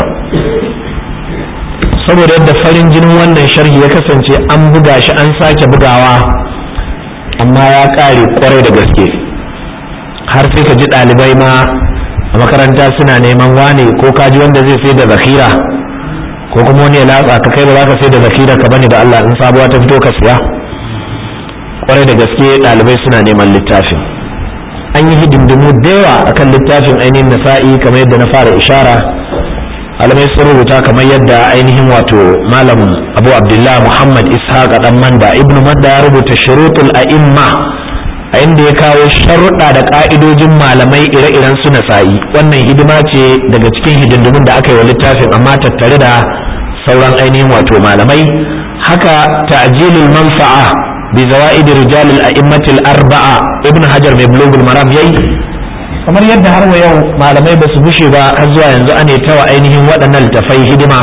saboda yadda farin jinin wannan sharhi ya kasance an buga shi an sake bugawa amma ya ƙare kwarai da gaske har sai ka ji ɗalibai ma a makaranta suna neman wane ko kaji wanda zai sai da zakira ko kuma wani ya latsa ka kai ba za ka sai da zakira ka bane da Allah in sabuwa ta fito ka siya kwarai da gaske ɗalibai suna neman littafin an yi hidindimu da yawa akan littafin ainihin nasa'i kamar yadda na fara ishara alamai sun rubuta kamar yadda ainihin wato malam abu abdullah muhammad ishaq dan manda ibnu manda ya rubuta shurutul a'imma a inda ya kawo sharuɗa da ƙa'idojin malamai ire-iren su nasa'i wannan hidima ce daga cikin hidindimun da aka yi wa littafin amma tattare da sauran ainihin wato malamai haka ta'jilul manfa'a bi zawaid rijal al-a'immat al-arba'a ibn hajar mai bulugul maram yayi kamar yadda har wa yau malamai ba su bushe ba har zuwa yanzu ane tawa ainihin waɗannan littafai hidima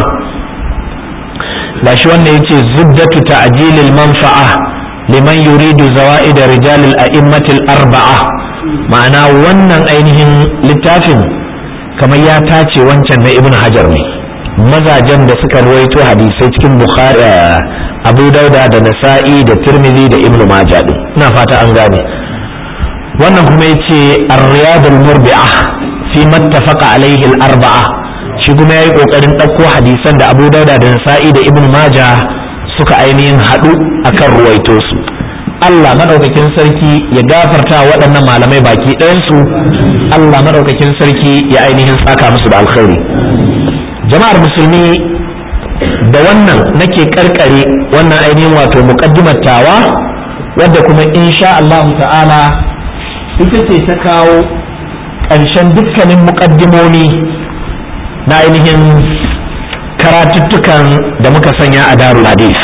gashi wannan yace zuddatu ta'jilil manfa'a liman yuridu zawaid rijal al-a'immat al-arba'a ma'ana wannan ainihin littafin kamar ya tace wancan na ibn hajar ne mazajen da suka ruwaito hadisai cikin bukhari abu dauda da nasa'i da tirmidhi da ibnu majah din ina fata an gane wannan kuma yace ar-riyad al-murbi'ah fi mattafaqa alayhi al-arba'a shi kuma yayi kokarin ɗauko hadisan da abu dauda da nasa'i da ibnu majah suka ainihin haɗu akan ruwaito su Allah madaukakin sarki ya gafarta waɗannan malamai baki ɗayansu Allah madaukakin sarki ya ainihin saka musu da alkhairi jama'ar musulmi da wannan nake karkare wannan ainihin wato muqaddimar tawa wadda kuma insha Allah ta'ala ita ce ta kawo ƙarshen dukkanin muƙaddimomi na ainihin karatuttukan da muka sanya a darul hadith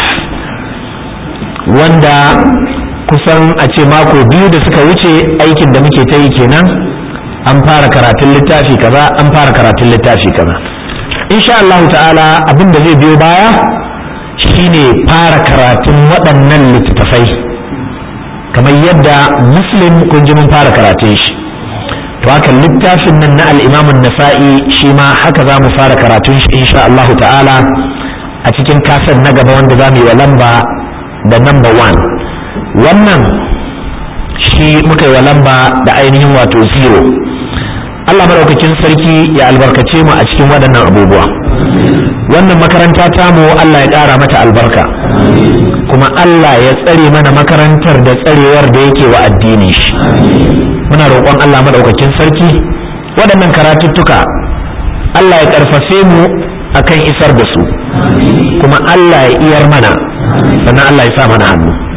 wanda kusan a ce mako biyu da suka wuce aikin da muke ta yi kenan an fara karatun littafi kaza an fara karatun littafi kaza insha Allah ta'ala abin da zai biyo baya shine fara karatun waɗannan littattafai kamar yadda muslim kun ji mun fara karatun shi to haka littafin nan na al'imamun nasa'i shi ma haka za mu fara karatun shi insha Allah ta'ala a cikin kasar na gaba wanda za mu yi wa lamba da number one wannan shi muka yi wa lamba da ainihin wato zero Allah maɗaukakin sarki ya albarkace mu a cikin waɗannan abubuwa wannan makaranta tamu Allah ya ƙara mata albarka kuma Allah ya tsare mana makarantar da tsarewar da yake wa addini shi muna roƙon Allah maɗaukakin sarki waɗannan karatuttuka Allah ya ƙarfafe mu akan isar da su kuma Allah ya iyar mana sannan Allah ya sa mana hannu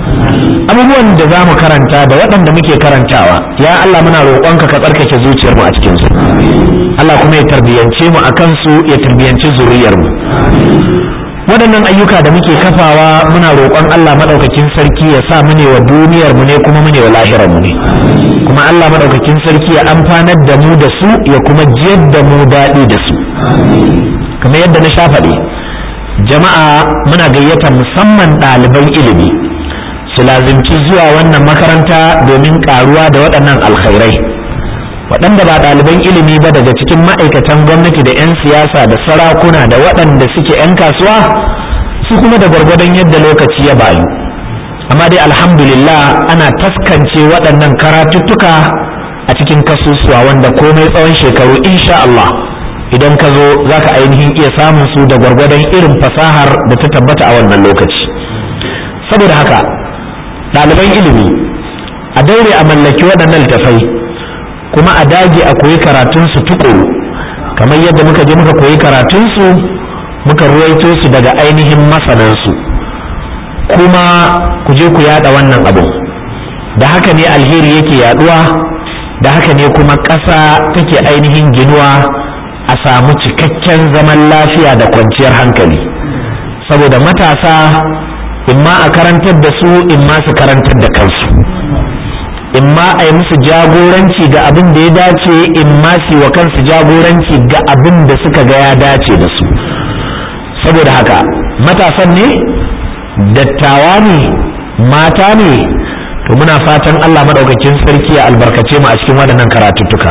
abubuwan da za mu karanta da waɗanda muke karantawa ya Allah muna roƙonka ka tsarkake zuciyar mu a cikin su Allah kuma ya tarbiyance mu akan su ya tarbiyanci zuriyar mu waɗannan ayyuka da muke kafawa muna roƙon Allah maɗaukakin sarki ya sa mu ne wa duniyar mu ne kuma mu ne wa lahirar mu ne kuma Allah maɗaukakin sarki ya amfanar da mu da su ya kuma jiyar da mu daɗi da su kamar yadda na sha faɗi jama'a muna gayyata musamman ɗaliban ilimi su lazimci zuwa wannan makaranta domin ƙaruwa da waɗannan alkhairai waɗanda ba ɗaliban ilimi ba daga cikin ma'aikatan gwamnati da 'yan siyasa da sarakuna da waɗanda suke 'yan kasuwa su kuma da gwargwadon yadda lokaci ya bayu amma dai alhamdulillah ana taskance waɗannan karatuttuka a cikin kasusuwa wanda komai tsawon shekaru insha Allah idan ka zo za ka ainihin iya samun su da gwargwadon irin fasahar da ta tabbata a wannan lokaci saboda haka ɗaliban ilimi a daure a mallaki waɗannan littafai kuma a dage a koyi karatunsu tukuru kamar yadda muka je muka koyi karatunsu muka ruwaito su daga ainihin masanansu kuma ku je ku yada wannan abu da haka ne alheri yake yaduwa da haka ne kuma ƙasa take ainihin ginuwa a samu cikakken zaman lafiya da kwanciyar hankali saboda matasa imma a karantar da su imma su karantar da kansu in ma a yi musu jagoranci ga abin da ya dace in ma su wa kansu jagoranci ga abin da suka ga ya dace da su saboda haka matasan ne dattawa ne mata ne to muna fatan Allah maɗaukakin sarki ya albarkace mu a cikin waɗannan karatuttuka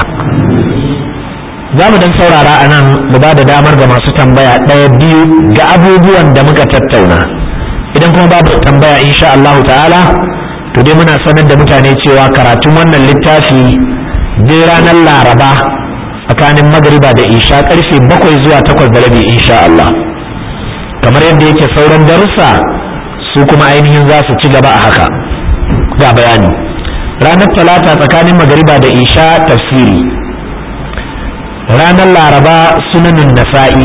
za mu dan saurara a nan mu ba da damar ga masu tambaya ɗaya biyu ga abubuwan da muka tattauna idan kuma babu tambaya insha Allah ta'ala to dai muna sanar da mutane cewa karatun wannan littafi dai ranar laraba tsakanin magariba da isha karfe bakwai zuwa takwas da rabi insha Allah kamar yadda yake sauran darussa su kuma ainihin za su ci gaba a haka ga bayani ranar talata tsakanin magariba da isha tafsiri ranar laraba sunanin nasa'i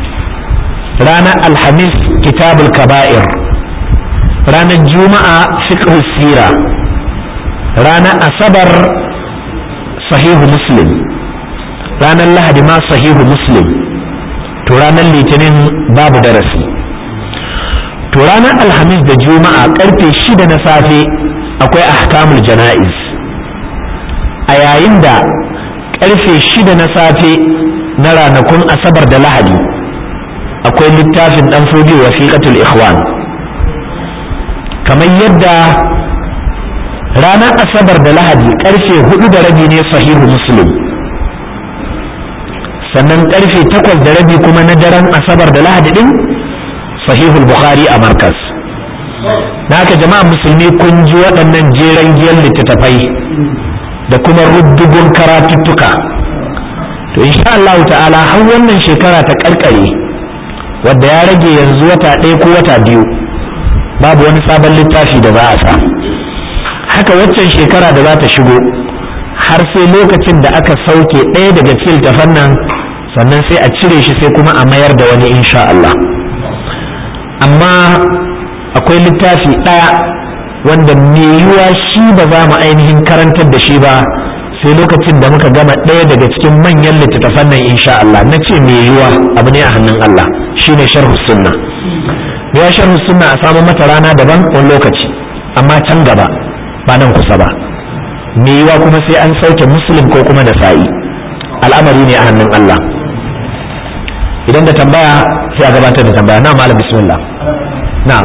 ranar alhamis kitabul kaba'ir ranar juma'a fiqh sira ranar asabar sahihu muslim ranar lahadi ma sahihu muslim to ranar litinin babu darasi to ranar alhamis da juma'a karfe shida na safe akwai ahkamul jana'iz a yayin da karfe shida na safe na ranakun asabar da lahadi akwai littafin dan fodi wasiqatul ikhwan kamar yadda ranar asabar da lahadi karfe hudu da rabi ne sahihu muslim sannan karfe takwas da rabi kuma na daren asabar da lahadi din sahihul bukhari a markas na haka jama'a musulmi kun ji waɗannan jeren giyar littattafai da kuma rubdugun karatuttuka to insha Allah ta'ala har wannan shekara ta karkare wadda ya rage yanzu wata ɗaya ko wata biyu babu wani sabon littafi da za a sa haka waccan shekara da za ta shigo har sai lokacin da aka sauke ɗaya daga cikin littafan nan sannan sai a cire shi sai kuma a mayar da wani insha Allah amma akwai littafi ɗaya wanda mai yiwuwa shi ba za mu ainihin karantar da shi ba sai lokacin da muka gama ɗaya daga cikin manyan littattafan nan insha Allah na ce mai yiwuwa abu ne a hannun Allah shine sharhu sunna ya sharhu sunna a samu mata rana daban wani lokaci amma can gaba ba nan kusa ba mai yiwuwa kuma sai an sauke muslim ko kuma da sa'i al'amari ne a hannun Allah idan da tambaya sai a gabatar da tambaya na malam bismillah na'am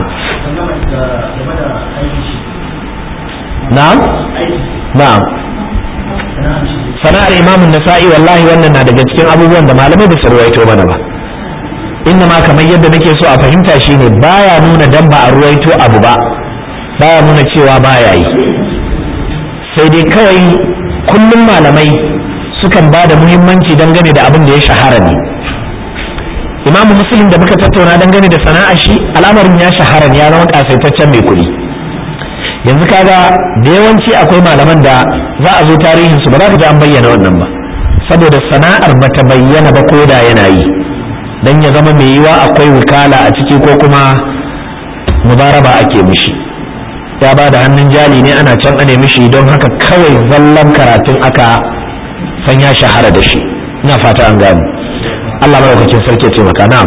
na'am na'am sana'ar imamun nasa'i wallahi wannan na daga cikin abubuwan da malamai da ruwaito mana ba inda ma kamar yadda nake so a fahimta shine baya nuna dan ba a ruwaito abu ba baya nuna cewa baya yi sai dai kawai kullum malamai sukan ba da muhimmanci dangane da abin da ya shahara ne imamu muslim da muka tattauna dangane da sana'a shi al'amarin ya shahara ne ya zama kasaitaccen mai kuɗi yanzu kaga da yawanci akwai malaman da za a zo tarihin su ba za ka ji an bayyana wannan ba saboda sana'ar bata bayyana ba ko da yana yi dan ya zama mai yiwa akwai wukala a ciki ko kuma mubaraba ake mishi ya ba da hannun jali ne ana can a nemi shi don haka kawai zallan karatun aka san ya shahara da shi ina fata an gane Allah madaukakin sarki ce maka na'am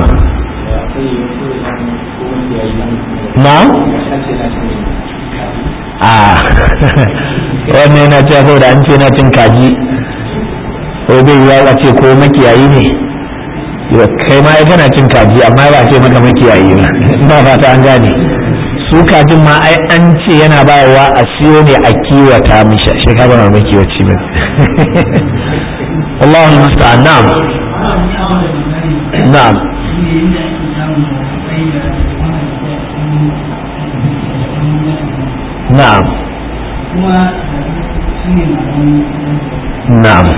na'am a wannan yana cewa saboda an ce na cin kaji ko bai ya ce ko makiyayi ne kai ma kana cin kaji amma ba ce maka makiyayi ba ba fata an gane su kajin ma ai an ce yana bayarwa a siyo ne a kiwata mishi shi ka ba makiwaci ba Allahu musta'an na'am na'am na'am na'am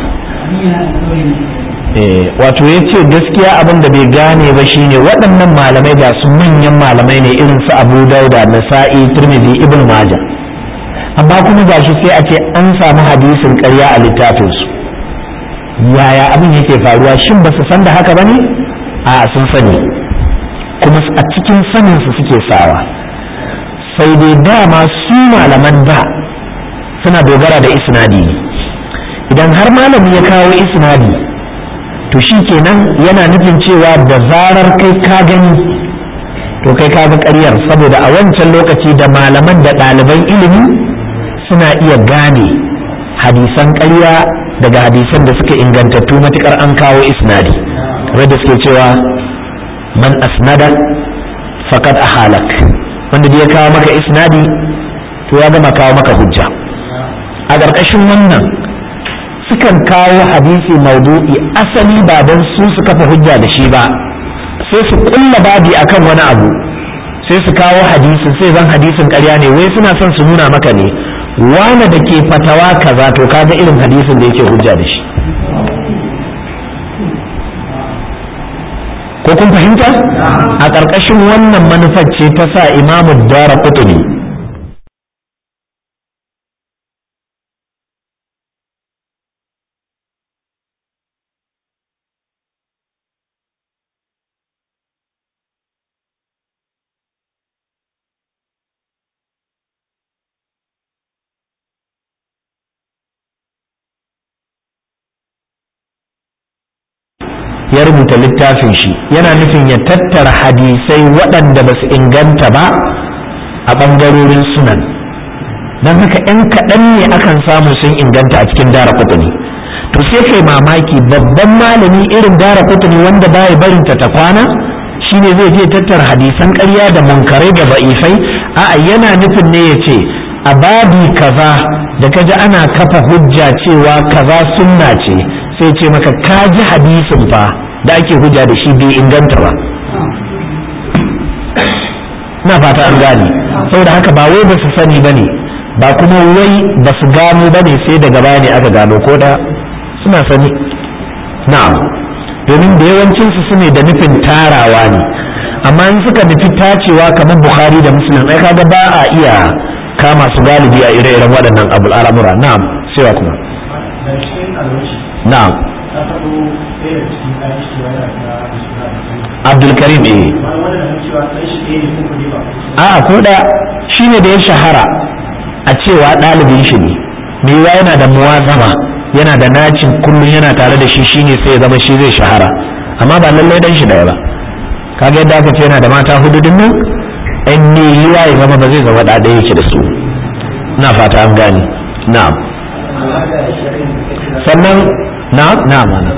wato ya ce gaskiya abin da bai gane ba shine waɗannan malamai ga su manyan malamai ne irin su abu dauda nasa'i turmizi ibn maja amma kuma ga shi sai a ce an samu hadisin ƙarya a littafinsu yaya abin yake faruwa shin ba su san da haka ba ne a sun sani kuma a cikin saninsu suke sawa sai dai dama su malaman da suna dogara da isnadi idan har malami ya kawo isnadi to shi kenan yana nufin cewa da zarar kai ka gani to kai ka ga ƙaryar saboda a wancan lokaci da malaman da ɗaliban ilimi suna iya gane hadisan ƙarya daga hadisan da suka ingantattu matukar an kawo isnadi kamar da suke cewa man asnada faqad ahalak wanda ya kawo maka isnadi to ya gama kawo maka hujja a ƙarƙashin wannan sukan kawo hadisi maudu'i asali ba don su su kafa hujja da shi ba sai su kulla babi akan wani abu sai su kawo hadisin sai zan hadisin ƙarya ne wai suna son su nuna maka ne wane da ke fatawa kaza to kaga irin hadisin da yake hujja da shi ko kun fahimta a ƙarƙashin wannan manufar ce ta sa imamu dara kutuni ya rubuta littafin shi yana nufin ya tattara hadisai waɗanda ba su inganta ba a ɓangarorin sunan don haka 'yan kaɗan ne akan samu sun inganta a cikin dara kutuni to sai kai mamaki babban malami irin dara kutuni wanda baya barinta ta kwana shine zai je tattara hadisan ƙarya da munkarai da ba'ifai a'a yana nufin ne ya ce a babi kaza da kaji ana kafa hujja cewa kaza sunna ce sai ce maka ka ji hadisin fa da ake hujja da shi bai inganta ba na fata an gane saboda haka ba wai ba su sani ba ne ba kuma wai ba su gano ba ne sai daga baya ne aka gano ko da suna sani na'am domin da yawancinsu su ne da nufin tarawa ne amma in suka nufi tacewa kamar bukhari da muslim ai kaga ba a iya kama su galibi a ire-iren waɗannan abu al'amura na'am sai wa kuma na'am abdulkarim eh a ko da shi ne da ya shahara a cewa ɗalibin shi ne me yiwa yana da muwazama yana da nacin kullum yana tare da shi shine sai ya zama shi zai shahara amma ba lallai dan shi daya ba kaga yadda aka ce yana da mata hudu din nan in ne yiwa ya zama ba zai zama da ɗaya yake da su na fata an gane na'am sannan na na mana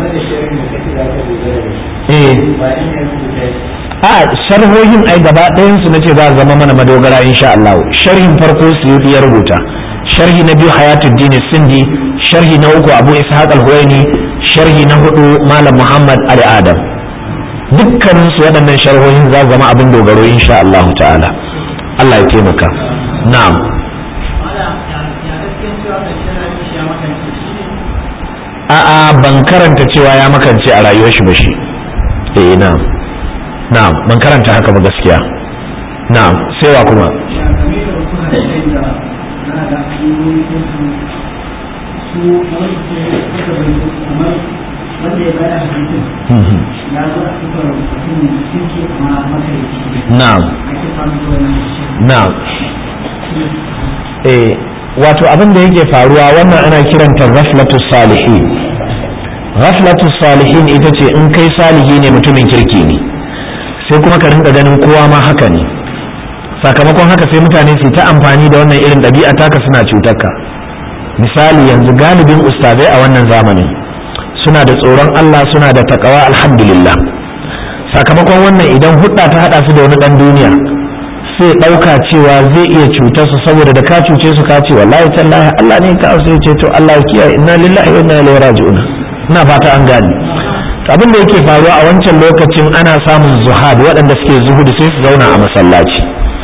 eh a sharhohin ai gaba ɗayan su nace za zama mana madogara insha Allah sharhin farko su ya rubuta sharhi na biyu hayatuddin sindi sharhi na uku abu ishaq al-huwaini sharhi na hudu malam muhammad ali adam dukkanin su waɗannan sharhohin za zama abin dogaro insha Allah ta'ala Allah ya taimaka na'am a'a ban karanta cewa ya makance a rayuwar shi ba shi eh na'am na'am ban karanta haka ba gaskiya na'am sai wa kuma na'am na'am eh wato abin da yake faruwa wannan ana kiranta ghaflatu salihin ghaflatu salihin ita ce in kai salihi ne mutumin kirki ne sai kuma ka rinka ganin kowa ma haka ne sakamakon haka sai mutane su ta amfani da wannan irin ɗabi'a taka suna cutarka misali yanzu galibin ustazai a wannan zamanin suna da tsoron Allah suna da takawa alhamdulillah sakamakon wannan idan hudda ta hada su da wani dan duniya sai ɗauka cewa zai iya cutar su saboda da ka cuce su ka ce wallahi tallahi Allah ne ka sai ce to Allah ya kiyaye inna lillahi wa inna ilaihi raji'un ina fata an gane abin da yake faruwa a wancan lokacin ana samun zuhad waɗanda suke zuhudu sai su zauna a masallaci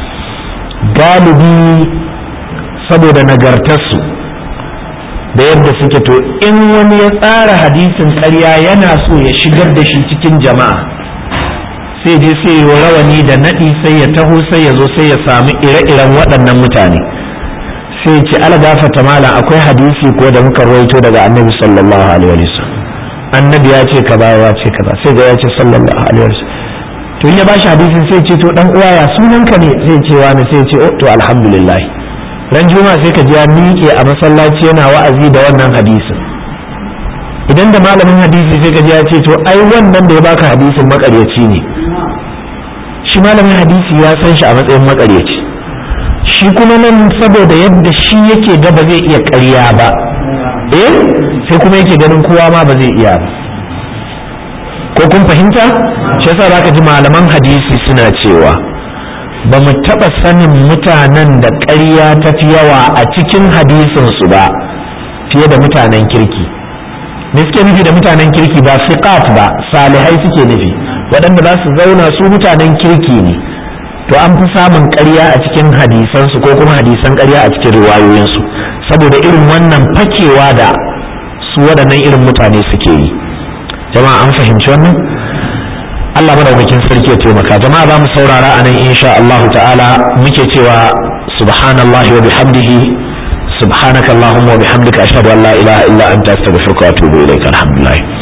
galibi saboda nagartarsu da yadda suke to in wani ya tsara hadisin ƙarya yana so ya shigar da shi cikin jama'a sai je sai yi rawani da naɗi sai ya taho sai ya zo sai ya sami ire-iren waɗannan mutane sai ce algafata malam akwai hadisi ko da muka rawaito daga annabi sallallahu alaihi wasallam annabi ya ce kaza ya ce kaza sai ga ya ce sallallahu alaihi wasallam to in ya bashi hadisin sai ce to dan uwa ya sunanka ne sai ce wani sai ce oh to alhamdulillah ran juma'a sai ka ji ya miƙe a masallaci yana wa'azi da wannan hadisin idan da malamin hadisi sai ka ji ya ce to ai wannan da ya baka hadisin makaryaci ne shi malamin hadisi ya san shi a matsayin makaryaci shi kuma nan saboda yadda shi yake ga ba zai iya ƙarya ba eh sai kuma yake ganin kowa ma ba zai iya ba ko kun fahimta shi yasa zaka ji malaman hadisi suna cewa ba mu taɓa sanin mutanen da ƙarya ta fi yawa a cikin hadisinsu ba fiye da mutanen kirki me suke nufi da mutanen kirki ba siqat ba salihai suke nufi waɗanda za su zauna su mutanen kirki ne to an fi samun ƙarya a cikin hadisansu ko kuma hadisan ƙarya a cikin riwayoyinsu saboda irin wannan fakewa da su waɗannan irin mutane suke yi jama'a an fahimci wannan Allah madaukakin sarki ya taimaka jama'a za mu saurara a nan insha Allah ta'ala muke cewa subhanallahi wa bihamdihi subhanaka allahumma wa bihamdika ashhadu an la ilaha illa anta astaghfiruka wa atubu ilaik alhamdulillah